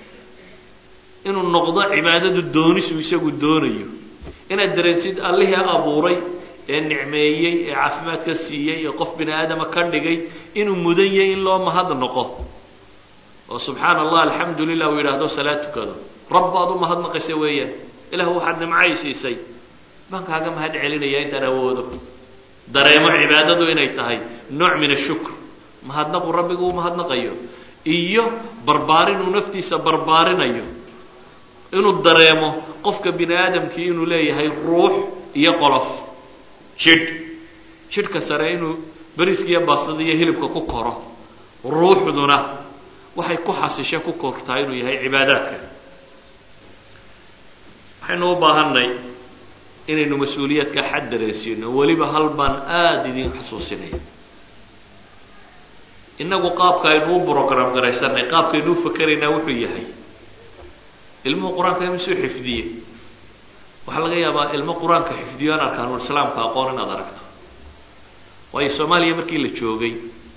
Speaker 2: inuu noqdo cibaadadu doonisu isagu doonayo inaad dareensid allihii abuuray ee nicmeeyey ee caafimaadka siiyey ee qof bini aadama ka dhigay inuu mudan yahay in loo mahad noqo oo subxaana allah alxamdu lilah uu yidhaahdo salaad tukado rabbaad u mahadnaqaysa weeyaan ilah waxaad nimcay siisay baan kaaga mahad celinaya intaan awoodo dareemo cibaadadu inay tahay nooc min ashukr mahadnaqu rabbigu uu mahadnaqayo iyo barbaarin uu naftiisa barbaarinayo inuu dareemo qofka bini aadamkii inuu leeyahay ruux iyo qolof jidh jidhka sare inuu beriska iyo baastada iyo hilibka ku koro ruuxduna waxay ku xasishe ku kortaa inuu yahay cibaadaadka waxaynu u baahanay inaynu mas-uuliyaadka xad dareensiino weliba hal baan aada idin xasuusinaya innagu qaabka aynu u brogram garaysanay qaabkaynu u fakeraynaa wuxuu yahay ilmuhu qur-aanka imisuu xifdiye waxaa laga yaabaa ilmo qur-aanka xifdiyo aan arkaanul islaamka aqoon inaad aragto waayo soomaaliya markii la joogay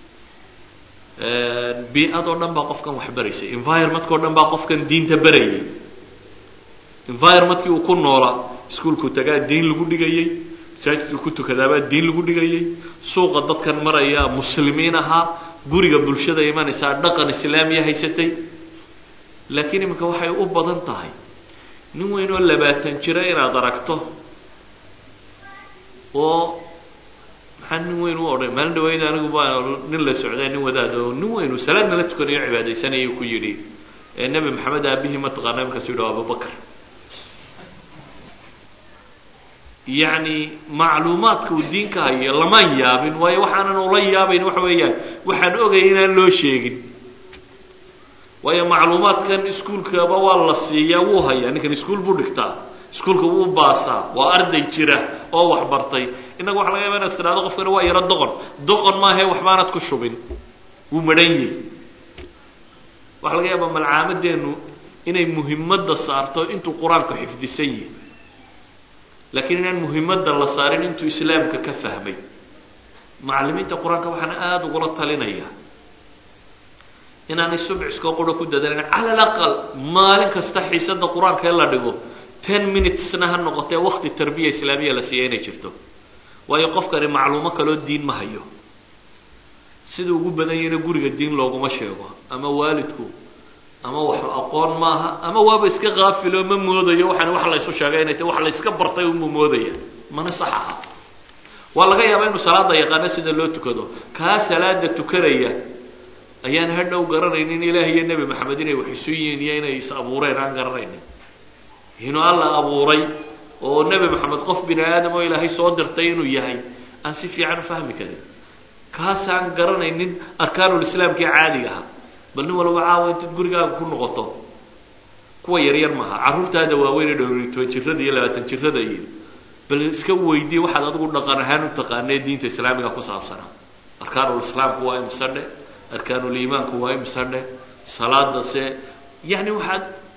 Speaker 2: bi-ad oo dhan baa qofkan wax baraysay environmentka o dhan baa qofkan diinta barayay environmentkii uu ku noolaa iskuolku tagaa diin lagu dhigayey masaajidku ku tukadaabaa diin lagu dhigayey suuqa dadkan maraya muslimiin ahaa guriga bulshada imanaysaa dhaqan islaamiya haysatay laakiin iminka waxay u badan tahay nin weyn oo labaatan jira inaad aragto oo maxaa nin weyn u odhan maalin dhaweyd anigu baa nin la socday nin wadaad oo nin weyn uu salaadna la tukanayo cibaadaysanaya ku yidhi ee nebi maxamed aabihii ma taqaana markaasu yidhaho abubakar yacni macluumaadka uu diinka hayo lamaan yaabin waayo waxaanan ula yaabayn waxa weeyaan waxaan ogaya inaan loo sheegin waayo macluumaadkan iskuulkaba waa la siiyaa wuu hayaa ninkan iskuul buu dhigtaa iskuulka wuu baasaa waa arday jira oo wax bartay innaga waxa laga yaba inaad tidhahdo qofkana waa yaro doqon doqon maahae waxbaanad ku shubin wuu madhan yahy waxaa laga yaabaa malcaamadeennu inay muhimadda saarto intuu qur-aanka xifdisan yahi laakiin inaan muhimadda la saarin intuu islaamka ka fahmay macallimiinta qur-aanka waxaan aada ugula talinayaa inaanay subciskoo qura ku dadalin cala alaqal maalin kasta xiisadda qur-aanka ee la dhigo ten minutesna ha noqotee wakti tarbiya islaamiya la siiya inay jirto waayo qofkani macluumo kaloo diin ma hayo sida ugu badan yahayna guriga diin looguma sheego ama waalidku ama wax aqoon maaha ama waaba iska kaafilo ma moodayo waxaan wax la ysu sheegay inay tahy wax la yska bartay unbuu moodaya mana sax aha waa laga yaabaa inuu salaada yaqaano sida loo tukado kaa salaada tukanaya ayaan hadhow garanaynin ilaah iyo nebi maxamed inay wax isu yihiin iyo inay is abuureen aan garanaynin inuu alla abuuray oo nebi maxamed qof bini aadam oo ilaahay soo dirtay inuu yahay aan si fiican u fahmi karin kaasaan garanaynin arkaanulislaamkii caadiga aha bal nin walba caawa intaad gurigaaga ku noqoto kuwa yaryar maaha carruurtaada waaweynee dhowriy toban jirada iyo labaatan jirada iyo bal iska weydiye waxaad adigu dhaqan ahaan u taqaanee diinta islaamiga ku saabsanaa arkaanulislaamku waa imse dhe arkaanuliimaanku waa imse dhe salaada se yacni waxaad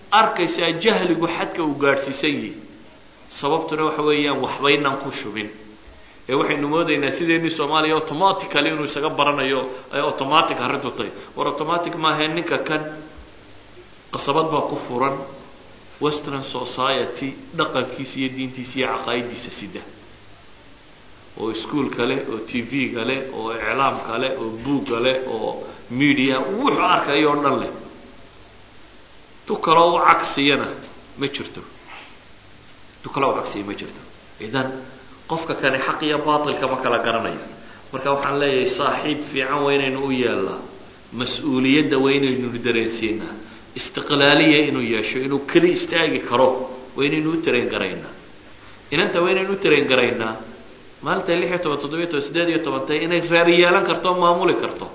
Speaker 2: arkaysaa jahligu xadka uu gaadhsiisan yihi sababtuna waxa weeyaan waxbaynaan ku shubin ee waxaynu moodaynaa sideennii soomaaliya automatically inuu isaga baranayo ay automatic arrintu tahay war automatic maahae ninka kan qasabad baa ku furan western society dhaqankiisa iyo diintiisa iyo caqaa'idiisa sida oo iskuolka leh oo t v-ga leh oo iclaamka leh oo buugga leh oo media wuxuu arkayo o dhan leh tu kaloo u cagsiyana ma jirto tu kaloo u cagsiya ma jirto idan qofka kani xaq iyo baatilka ma kala garanaya marka waxaan leeyahay saaxiib fiican waa inaynu u yeelnaa mas-uuliyadda waa inaynu dareensiinaa istiqlaaliya inuu yeesho inuu keli istaagi karo waa inaynu u tareen garaynaa inanta waa inaynu u tareen garaynaa maalinta lix iyo toban toddobiyo toban siddeed iyo toban tay inay reer yeelan karto o maamuli karto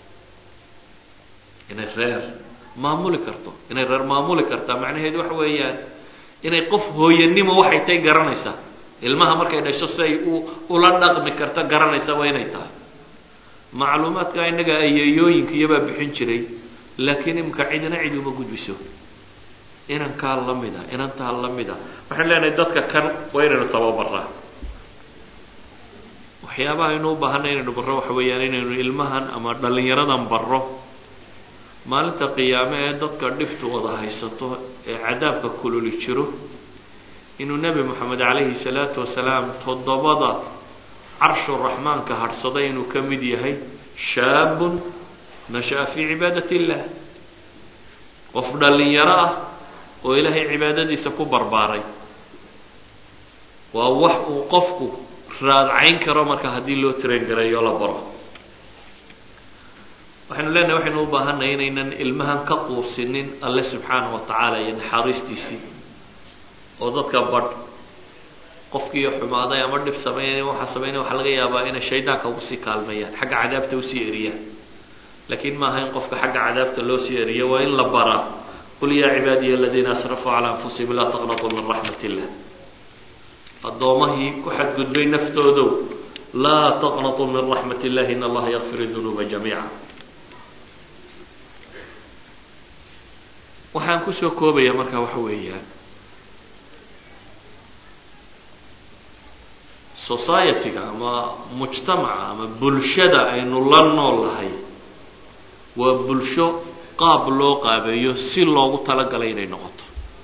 Speaker 2: inay reer maamuli karto inay reer maamuli kartaa macnaheedu waxa weeyaan inay qof hooyanimo waxay tay garanaysaa ilmaha markay dhasho si ay u ula dhaqmi karto garanaysa waa inay tahay macluumaadka innaga ayeeyooyinka iyobaa bixin jiray laakiin imika cidina cid uma gudbiso inankaa la mid a inantaa la mid a waxaan leenahay dadka kan waa inaynu tababaraa waxyaabaha aynu u baahanay inaynu barro waxa weeyaan inaynu ilmahan ama dhallinyaradan barro maalinta qiyaame ee dadka dhiftu wada haysato ee cadaabka kululi jiro inuu nebi moxamed calayhi salaatu wasalaam toddobada carshu raxmaanka hadhsaday inuu ka mid yahay shaabun nasha'a fii cibaadat illah qof dhallinyaro ah oo ilaahay cibaadadiisa ku barbaaray waa wax uu qofku raadcayn karo marka haddii loo train gareeyo la baro waxaynu leenahay waxaynu u baahannahay inaynan ilmahan ka quusinin alle subxaana wa tacaala iyo naxariistiisii oo dadka badh qofkiiyo xumaaday ama dhib sameynay waxaa sameynaya waxaa laga yaabaa inay shaydaanka ugu sii kaalmeeyaan xagga cadaabta usii eriyaan laakiin maaha in qofka xagga cadaabta loo sii eriyo waa in la baraa qul yaa cibaadiya aladiina asrafuu calaa anfusihim laa taqnatuu min raxmat illah addoomahii ku xadgudbay naftoodow laa taqnatuu min raxmat illahi in allaha yakfir dunuuba jamiica waxaan kusoo koobaya marka waxa weeyaan society-ga ama mujtamaca ama bulshada aynu la nool nahay waa bulsho qaab loo qaabeeyo si loogu talagalay inay noqoto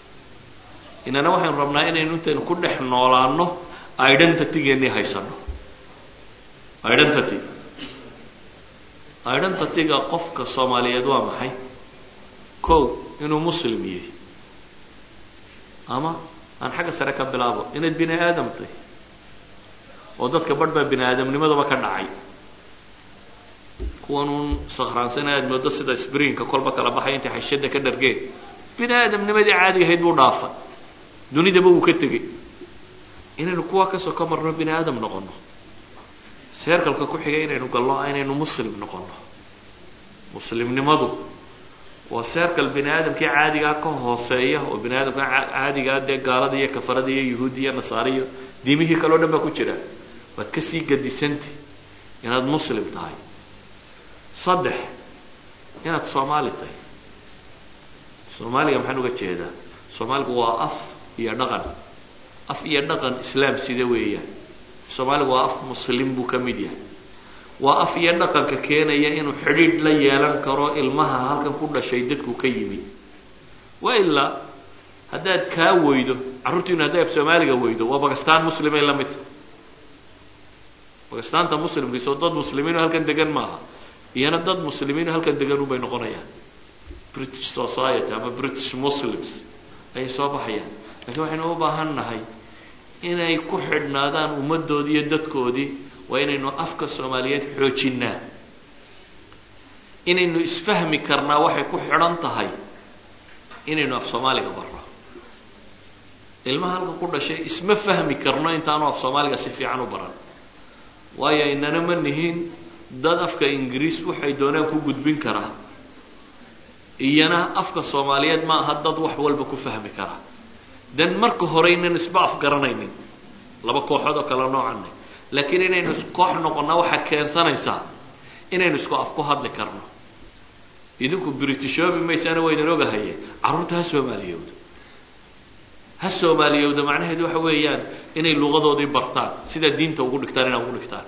Speaker 2: inana waxaynu rabnaa inaynu intaynu ku dhex noolaano identitygeennii haysano identity identityga qofka soomaaliyeed waa maxay kow inuu muslim yahay ama aan xagga sare ka bilaabo inayd bini aadam tahy oo dadka barh baa bini aadamnimadaba ka dhacay kuwanuun sakraansana aad moodo sida sbrinka kolba kala baxay intay xashada ka dhargeen bini aadamnimadii caadiga ahayd buu dhaafay dunidaba wuu ka tegey inaynu kuwa kasoo ka marno bini aadam noqono seerkalka ku xigay inaynu galno inaynu muslim noqono muslimnimadu waa seerkal bini aadamkii caadigaa ka hooseeya oo bini aadamka caadigaa dee gaalada iyo kafarada iyo yahuudi iyo nasaare iyo diimihii kaleo dhan baa ku jira waad kasii gadisanta inaad muslim tahay saddex inaad soomaali tahay soomaaliga maxaan uga jeedaa soomaaligu waa af iyo dhaqan af iyo dhaqan islaam sida weeyaan soomaaligu waa af muslim buu ka mid yahay waa af iyo dhaqanka keenaya inuu xidhiidh la yeelan karo ilmaha halkan ku dhashay dadku ka yimid waa ilaa haddaad kaa weydo carruurtiinu hadday af soomaaliga weydo waa bakistaan muslimay la midta bakistaanta muslimkiisoo dad muslimiino halkan degan maaha iyana dad muslimiino halkan degan unbay noqonayaan british society ama british muslims ayay soo baxayaan lakiin waxaynu u baahan nahay inay ku xidhnaadaan ummaddoodii iyo dadkoodii waa inaynu afka soomaaliyeed xoojinaa inaynu isfahmi karnaa waxay ku xidhan tahay inaynu af soomaaliga barro ilmaha halka ku dhashay isma fahmi karno intaanu af soomaaliga si fiican u baran waayo inana ma nihin dad afka ingiriis waxay doonaan ku gudbin karaa iyana afka soomaaliyeed ma aha dad wax walba ku fahmi kara dan marka hore inan isba afgaranaynin laba kooxood oo kale noocanne laakiin inaynu koox noqonnaa waxaa keensanaysaa inaynu isku af ku hadli karno idinku britishoobi maysaana waydan ogahaye carruurta ha soomaaliyowda ha soomaaliyowda macnaheedu waxa weeyaan inay luqadoodii bartaan sidaa diinta ugu dhigtaan inaa ugu dhigtaan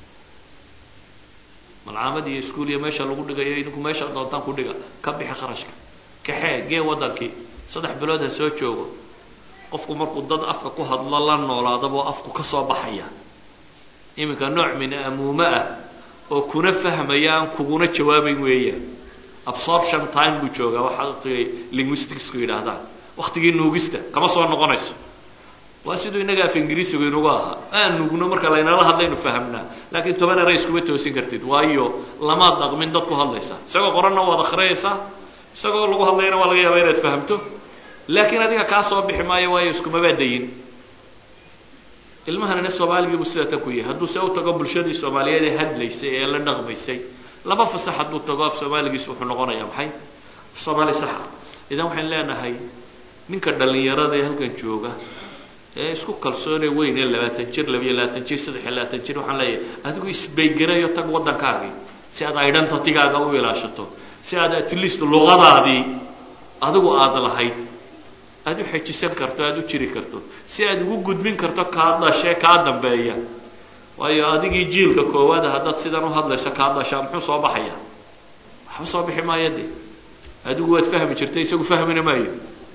Speaker 2: malcaamad iyo iskuul iyo meesha lagu dhigayo idinku meesha doontaan ku dhiga ka bixi kharashka kaxee gee waddankii saddex bilood ha soo joogo qofku markuu dad afka ku hadlo la noolaadaboo afku ka soo baxaya iminka nooc min amuume ah oo kuna fahmaya aan kuguna jawaabayn weeyaan absorption time buu joogaa waxa waqtigay linguisticsku yidhaahdaan waktigii nuugista kama soo noqonayso waa siduu innaga af ingiriisigu inugu ahaa aan nuugno marka laynala hadlaynu fahamnaa laakiin toban eray iskuma toosin kartid waayo lamaad dhaqmin dad ku hadlaysaa isagoo qoranna waad akhriyaysaa isagoo lagu hadlayana waa laga yaabaa inaad fahamto laakiin adiga kaa soo bixi maayo waayo iskumabaa dayin ilmahanina soomaaligiibuu sidaa tan ku yahay hadduu se u tago bulshadii soomaaliyeed ee hadlaysay ee la dhaqmaysay laba fasax hadduu tago af soomaaligiis wuxuu noqonayaa maxay soomaali saxa idan waxaan leenahay ninka dhallinyarada ee halkan jooga ee isku kalsoonee weyn ee labaatan jir labiyo labaatan jir saddex iyo labaatan jir waxaan leeyahay adigu isbaygarayo tag waddankaagii si aad identitygaaga u ilaashato si aad at least luqadaadii adigu aada lahayd aada u xejisan karto aada u jiri karto si aad ugu gudbin karto kaa dhashee kaa dambeeya waayo adigii jiilka koowaada haddaad sidan u hadlayso kaa dhashaa muxuu soo baxaya waxba soo bixi maayo de adigu waad fahmi jirtay isagu fahmina maayo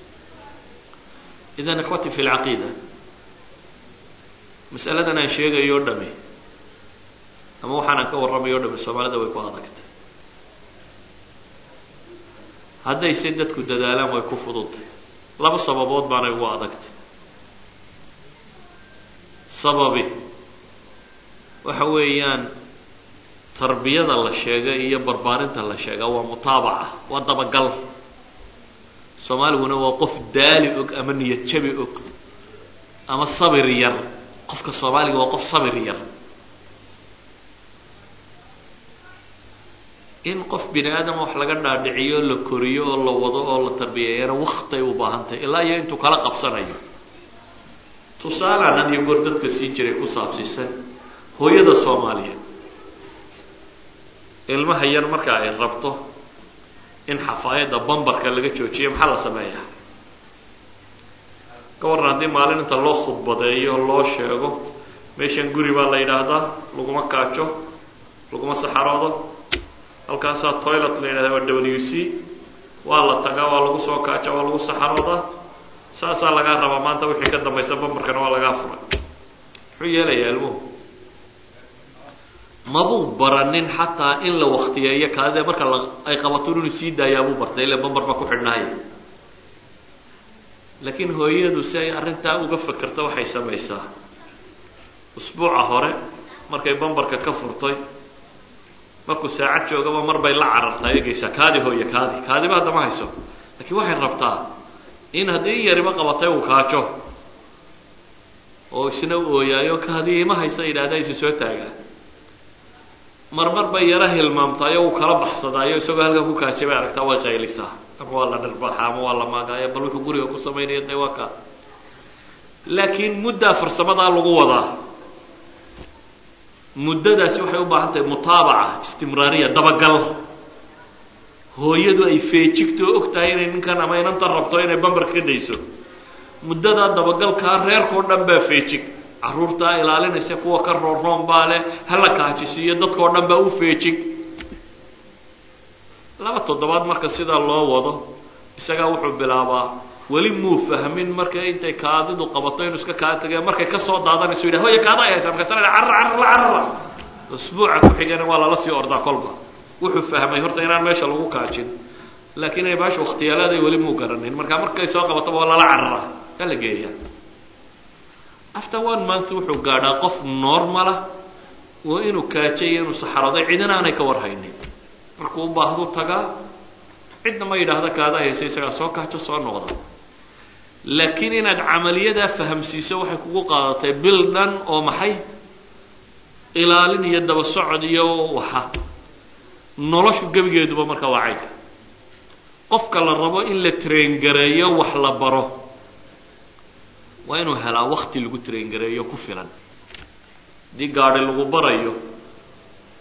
Speaker 2: idan ikhwati fi lcaqiida masaladan aan sheegayo o dhami ama waxaanaan ka warramayo o dhami soomaalida way ku adagtay haddayse dadku dadaalaan way ku fududtay laba sababood baanay ugu adagtay sababi waxa weeyaan tarbiyada la sheega iyo barbaarinta la sheegaa waa mutaabaca waa dabagal soomaaliguna waa qof daali og ama niyad jabi og ama sabir yar qofka soomaaliga waa qof sabir yar in qof bini aadama wax laga dhaadhiciyo la koriyo oo la wado oo la tarbiyeeyana waktay u baahan tahay ilaa iyo intuu kala qabsanayo tusaalaan had iyo goor dadka siin jiray ku saabsiisan hooyada soomaaliyeed ilmaha yar marka ay rabto in xafaayadda bambarka laga joojiyo maxaa la sameeyaa ka warran haddii maalin inta loo khudbadeeyo loo sheego meeshan guri baa la yidhaahdaa laguma kaajo laguma saxaroodo halkaasaa toilet la yidhahda waa w c waa la tagaa waa lagu soo kaaja waa lagu saxaroodaa saasaa lagaa rabaa maanta wixii ka dambaysa bambarkana waa lagaa furay muxuu yeelayaa ilmuhu mabuu baranin xataa in la waktiyeeyo kaadide marka la ay qabato inuu sii daayaabuu bartay ila bambar baa ku xidhnaaya laakiin hooyadu si ay arrintaa uga fekerto waxay samaysaa usbuuca hore markay bambarka ka furtay markuu saacad joogaba mar bay la carartaa eegaysaa kaadi hooye kaadi kaadiba haddama hayso laakiin waxay rabtaa in haddii yariba qabatay uu kaajo oo isna u ooyaayo kaadii ima haysa yidhahda isi soo taagaa marmar bay yaro hilmaamtaayo uu kala baxsadaayo isagoo halkan ku kaajay bay aragtaa way qaylisaa ama waa la dhirbaxaa ama waa la maagaayo bal wuxuu guriga ku samaynayo dee waa kaa laakiin muddaa farsamadaa lagu wadaa muddadaasi waxay u baahan tahay mutaabaca istimraariya dabagal hooyadu ay feejigto og tahay inay ninkan ama inanta rabto inay bambar ka dayso muddadaa dabagalkaa reerkao dhan baa feejig carruurtaa ilaalinaysa kuwa ka roorroon baa leh hala kaajisiiyo dadkao dhan baa u feejig laba toddobaad marka sidaa loo wado isagaa wuxuu bilaabaa weli muu fahmin marka intay kaadidu qabato inuu iska kaa tagay markay kasoo daadanayso yidhah hoya kaada ay haysaa markaasana carra carra la carrara usbuuca ku xigana waa lala sii ordaa kolba wuxuu fahmay horta inaan meesha lagu kaajin laakiin ay baasha wakhtiyaaladay weli muu garanayn marka markay soo qabataba waa lala carara yaa la geeyaa after one month wuxuu gaadhaa qof normala oo inuu kaajay iyo inuu saxarooday cidina aanay ka warhaynin markuu u baahdu tagaa cidna ma yidhaahda kaada haysa isagaa soo kaajo soo noqda laakiin inaad camaliyadaa fahamsiiso waxay kugu qaadatay bil dhan oo maxay ilaalin iyo daba socod iyo waxa noloshu gebigeeduba marka waa caynka qofka la rabo in la traingareeyo wax la baro waa inuu helaa wakti lagu traingareeyo ku filan haddii gaadhi lagu barayo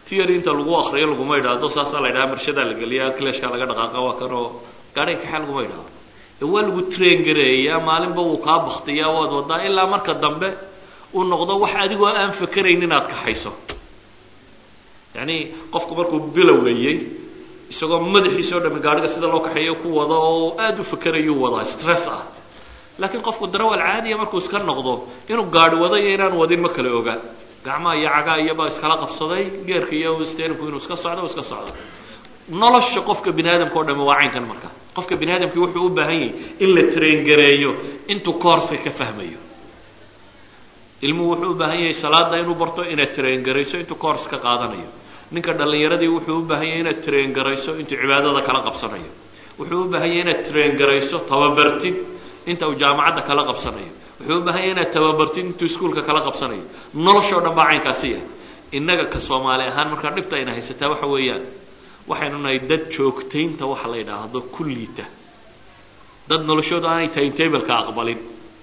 Speaker 2: tiary inta lagu akriyo laguma idhaahdo saasaa la ydhaha marshadaa la geliya clashkaa laga dhaqaaqa waa kan oo gaadhay kaxaa laguma idhaahdo ee waa lagu train gareeyaa maalinba wuu kaa baktiyaa waad wadaa ilaa marka dambe uu noqdo wax adigoo aan fakerayn inaad kaxayso yacni qofku markuu bilowayey isagoo madaxiisa o dhami gaadhiga sida loo kaxeeyo ku wado oo aada u fakerayuu wadaa stress ah laakiin qofku darawal caadiya markuu iska noqdo inuu gaadhi wado iyo inaan wadin ma kala oga gacmaha iyo cagaa iyobaa iskala qabsaday geerka iyo sterinku inuu iska socdo iska socdo nolosha qofka bini aadamka o dhami waa caynkan marka qofka bini aadamkii wuxuu u baahan yahay in la traingareeyo intuu koorska ka fahmayo ilmuhu wuxuu u baahan yahay salaada inuu barto inaad traingarayso intuu koors ka qaadanayo ninka dhallinyaradii wuxuu u baahan yahay inaad traingarayso intuu cibaadada kala qabsanayo wuxuu u baahan yahay inaad traingarayso tababartid inta uu jaamacadda kala qabsanayo wuxuu u baahan yahay inaad tababartid intuu iskuulka kala qabsanayo noloshoo dhan baa caynkaasi yahay innaga ka soomaali ahaan markaa dhibta ayna haysataa waxa weeyaan waxaynu nahay dad joogtaynta waxa la yidhaahdo kulliita dad noloshooda aanay timetableka aqbalin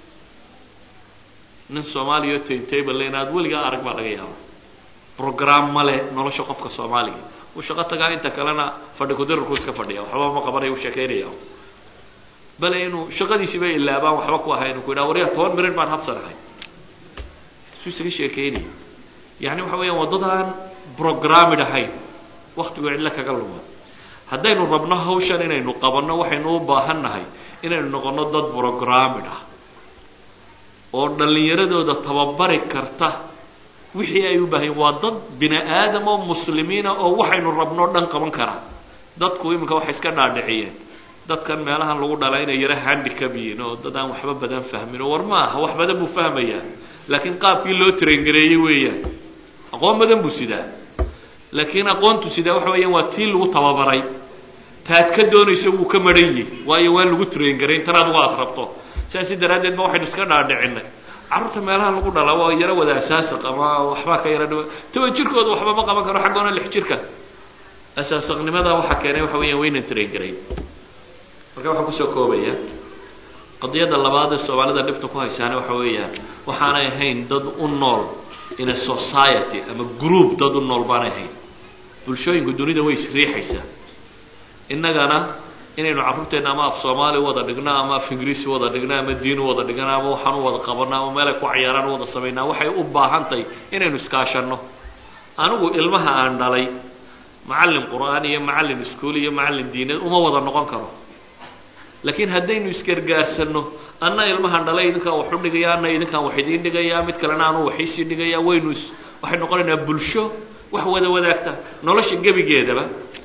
Speaker 2: nin soomaaliya o timetable le inaad weligaa arag baa laga yaaba program male nolosha qofka soomaaliga uu shaqo tagaa inta kalena fadhi kudirarku iska fadhiya waxba ma qabanaya u sheekaynaya bale inuu shaqadiisiiba ilaabaan waxba ku ahay inu ku yidhaha waryaa toban mirir baan habsanahay suu isaga sheekaynaya yani waxa weeyaan waddadaan programid ahayn waktigu cidlo kaga luma haddaynu rabno hawshan inaynu qabanno waxaynu u baahan nahay inaynu noqonno dad programid ah oo dhallinyaradooda tababari karta wixii ay u baahayen waa dad bini aadam oo muslimiina oo waxaynu rabno o dhan qaban kara dadku iminka waxay iska dhaadhiciyeen dadkan meelahan lagu dhalaa inay yaro handicab yihiin oo dad aan waxba badan fahmin oo war ma aha wax badan buu fahmayaa laakiin qaabkii loo traingareeyey weeyaan aqoon badan buu sidaa laakiin aqoontu sidaa waxa weeyaan waa tii lagu tababaray taad ka doonaysa wuu ka maran yihi waayo waa lagu traingarayn tan adigu aad rabto sidaasi daraaddeed ba waxaynu iska dhaadhicinay carruurta meelaha lagu dhalaa waa yaro wada asaasaq ama waxbaa ka yaro dhawa toban jirkooda waxba ma qaban karo xaggoona lix jirka asaasaqnimada waxaa keenay waxa weeyaan waynan traingarayn marka waxaan kusoo koobaya qadiyadda labaad ee soomaalida dhibta ku haysaana waxa weeyaan waxaanay ahayn dad u nool in a society ama group dad u nool baanay ahayn bulshooyinku dunida way isriixaysaa innagana inaynu carruurteenna ama af soomaali u wada dhigno ama af ingiriisi u wada dhigno ama diin u wada dhigno ama waxaan u wada qabanno ama meelay ku cayaaraan u wada samaynaa waxay u baahan tahay inaynu iskaashanno anigu ilmaha aan dhalay macallin qur'aan iyo macallin iskuul iyo macallin diineed uma wada noqon karo laakiin haddaynu isgargaarsanno anna ilmahan dhalay idinkaan wax u dhigaya anna idinkaan wax idiin dhigaya mid kalena anu waxiisii dhigaya waynu is waxay noqonaynaa bulsho wax wada wadaagta nolosha gebigeedaba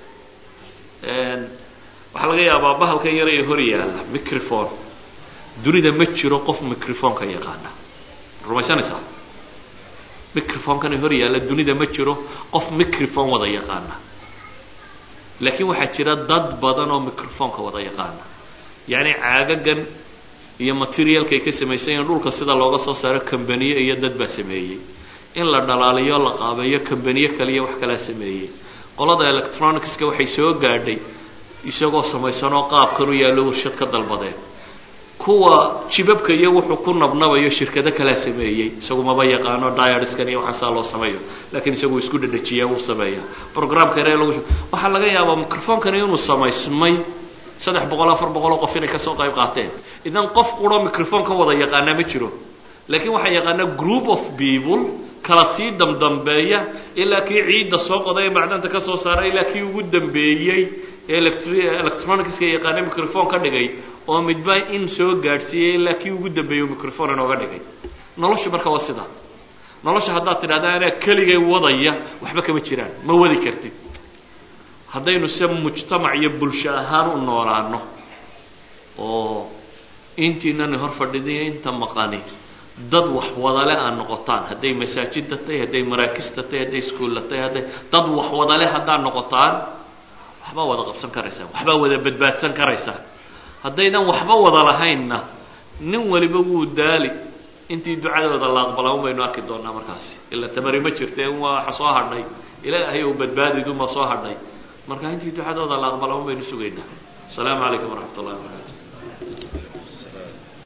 Speaker 2: waxaa laga yaabaa bahalkan yar ee hor yaalla microphone dunida ma jiro qof microphoneka yaqaana rumaysanaysaa microphonekana hor yaalla dunida ma jiro qof microphone wada yaqaana laakiin waxaa jira dad badan oo microphoneka wada yaqaana yacni caagagan iyo materialkay ka samaysan yahin dhulka sida looga soo saaro kambaniye iyo dad baa sameeyey in la dhalaaliyo la qaabeeyo kambaniye kaliya wax kalaa sameeyey qolada electronicska waxay soo gaadhay isagoo samaysanoo qaabkan u yaallo warshad ka dalbadeen kuwa jibabka iyo wuxuu ku nabnabayo shirkado kalaa sameeyey isagu maba yaqaano diariskan iyo waxaasaa loo sameeyo laakiin isagu isku dhadhajiyaa wuu sameeya programka yare lagu waxaa laga yaabaa microphonekani inuu samaysmay saddex boqol afar boqoloo qof inay kasoo qayb qaateen idan qof quro microphone ka wada yaqaanaa ma jiro laakiin waxaa yaqaanaa group of people kala sii damdambeeya ilaa kii ciidda soo qoday ee macdanta ka soo saaray ilaa kii ugu dambeeyey ee electronicska yaqaana microphone ka dhigay oo midba in soo gaadhsiiyey ilaa kii ugu dambeeyey microphone inooga dhigay nolosha marka waa sidaa nolosha haddaad tidhahda anaa keligay wadaya waxba kama jiraan ma wadi kartid haddaynu se mujtamac iyo bulsho ahaan u noolaano oo intiinani hor fadhidiyo inta maqani dad wax wadale aad noqotaan hadday masaajidda tahay hadday maraakista tahay hadday iskuulla tahay hadday dad wax wadale haddaad noqotaan waxbaa wada qabsan karaysaan waxbaa wada badbaadsan karaysaan haddaydan waxba wada lahaynna nin waliba wuu daali intii ducadooda la aqbalaa un baynu arki doonaa markaasi ila tamari ma jirte waa soo hadhay ilaahay ou badbaadiduma soo hadhay marka intii ducadooda la aqbalaa un baynu sugaynaa asalaamu calaykum waraxmat ullahi wabarakatu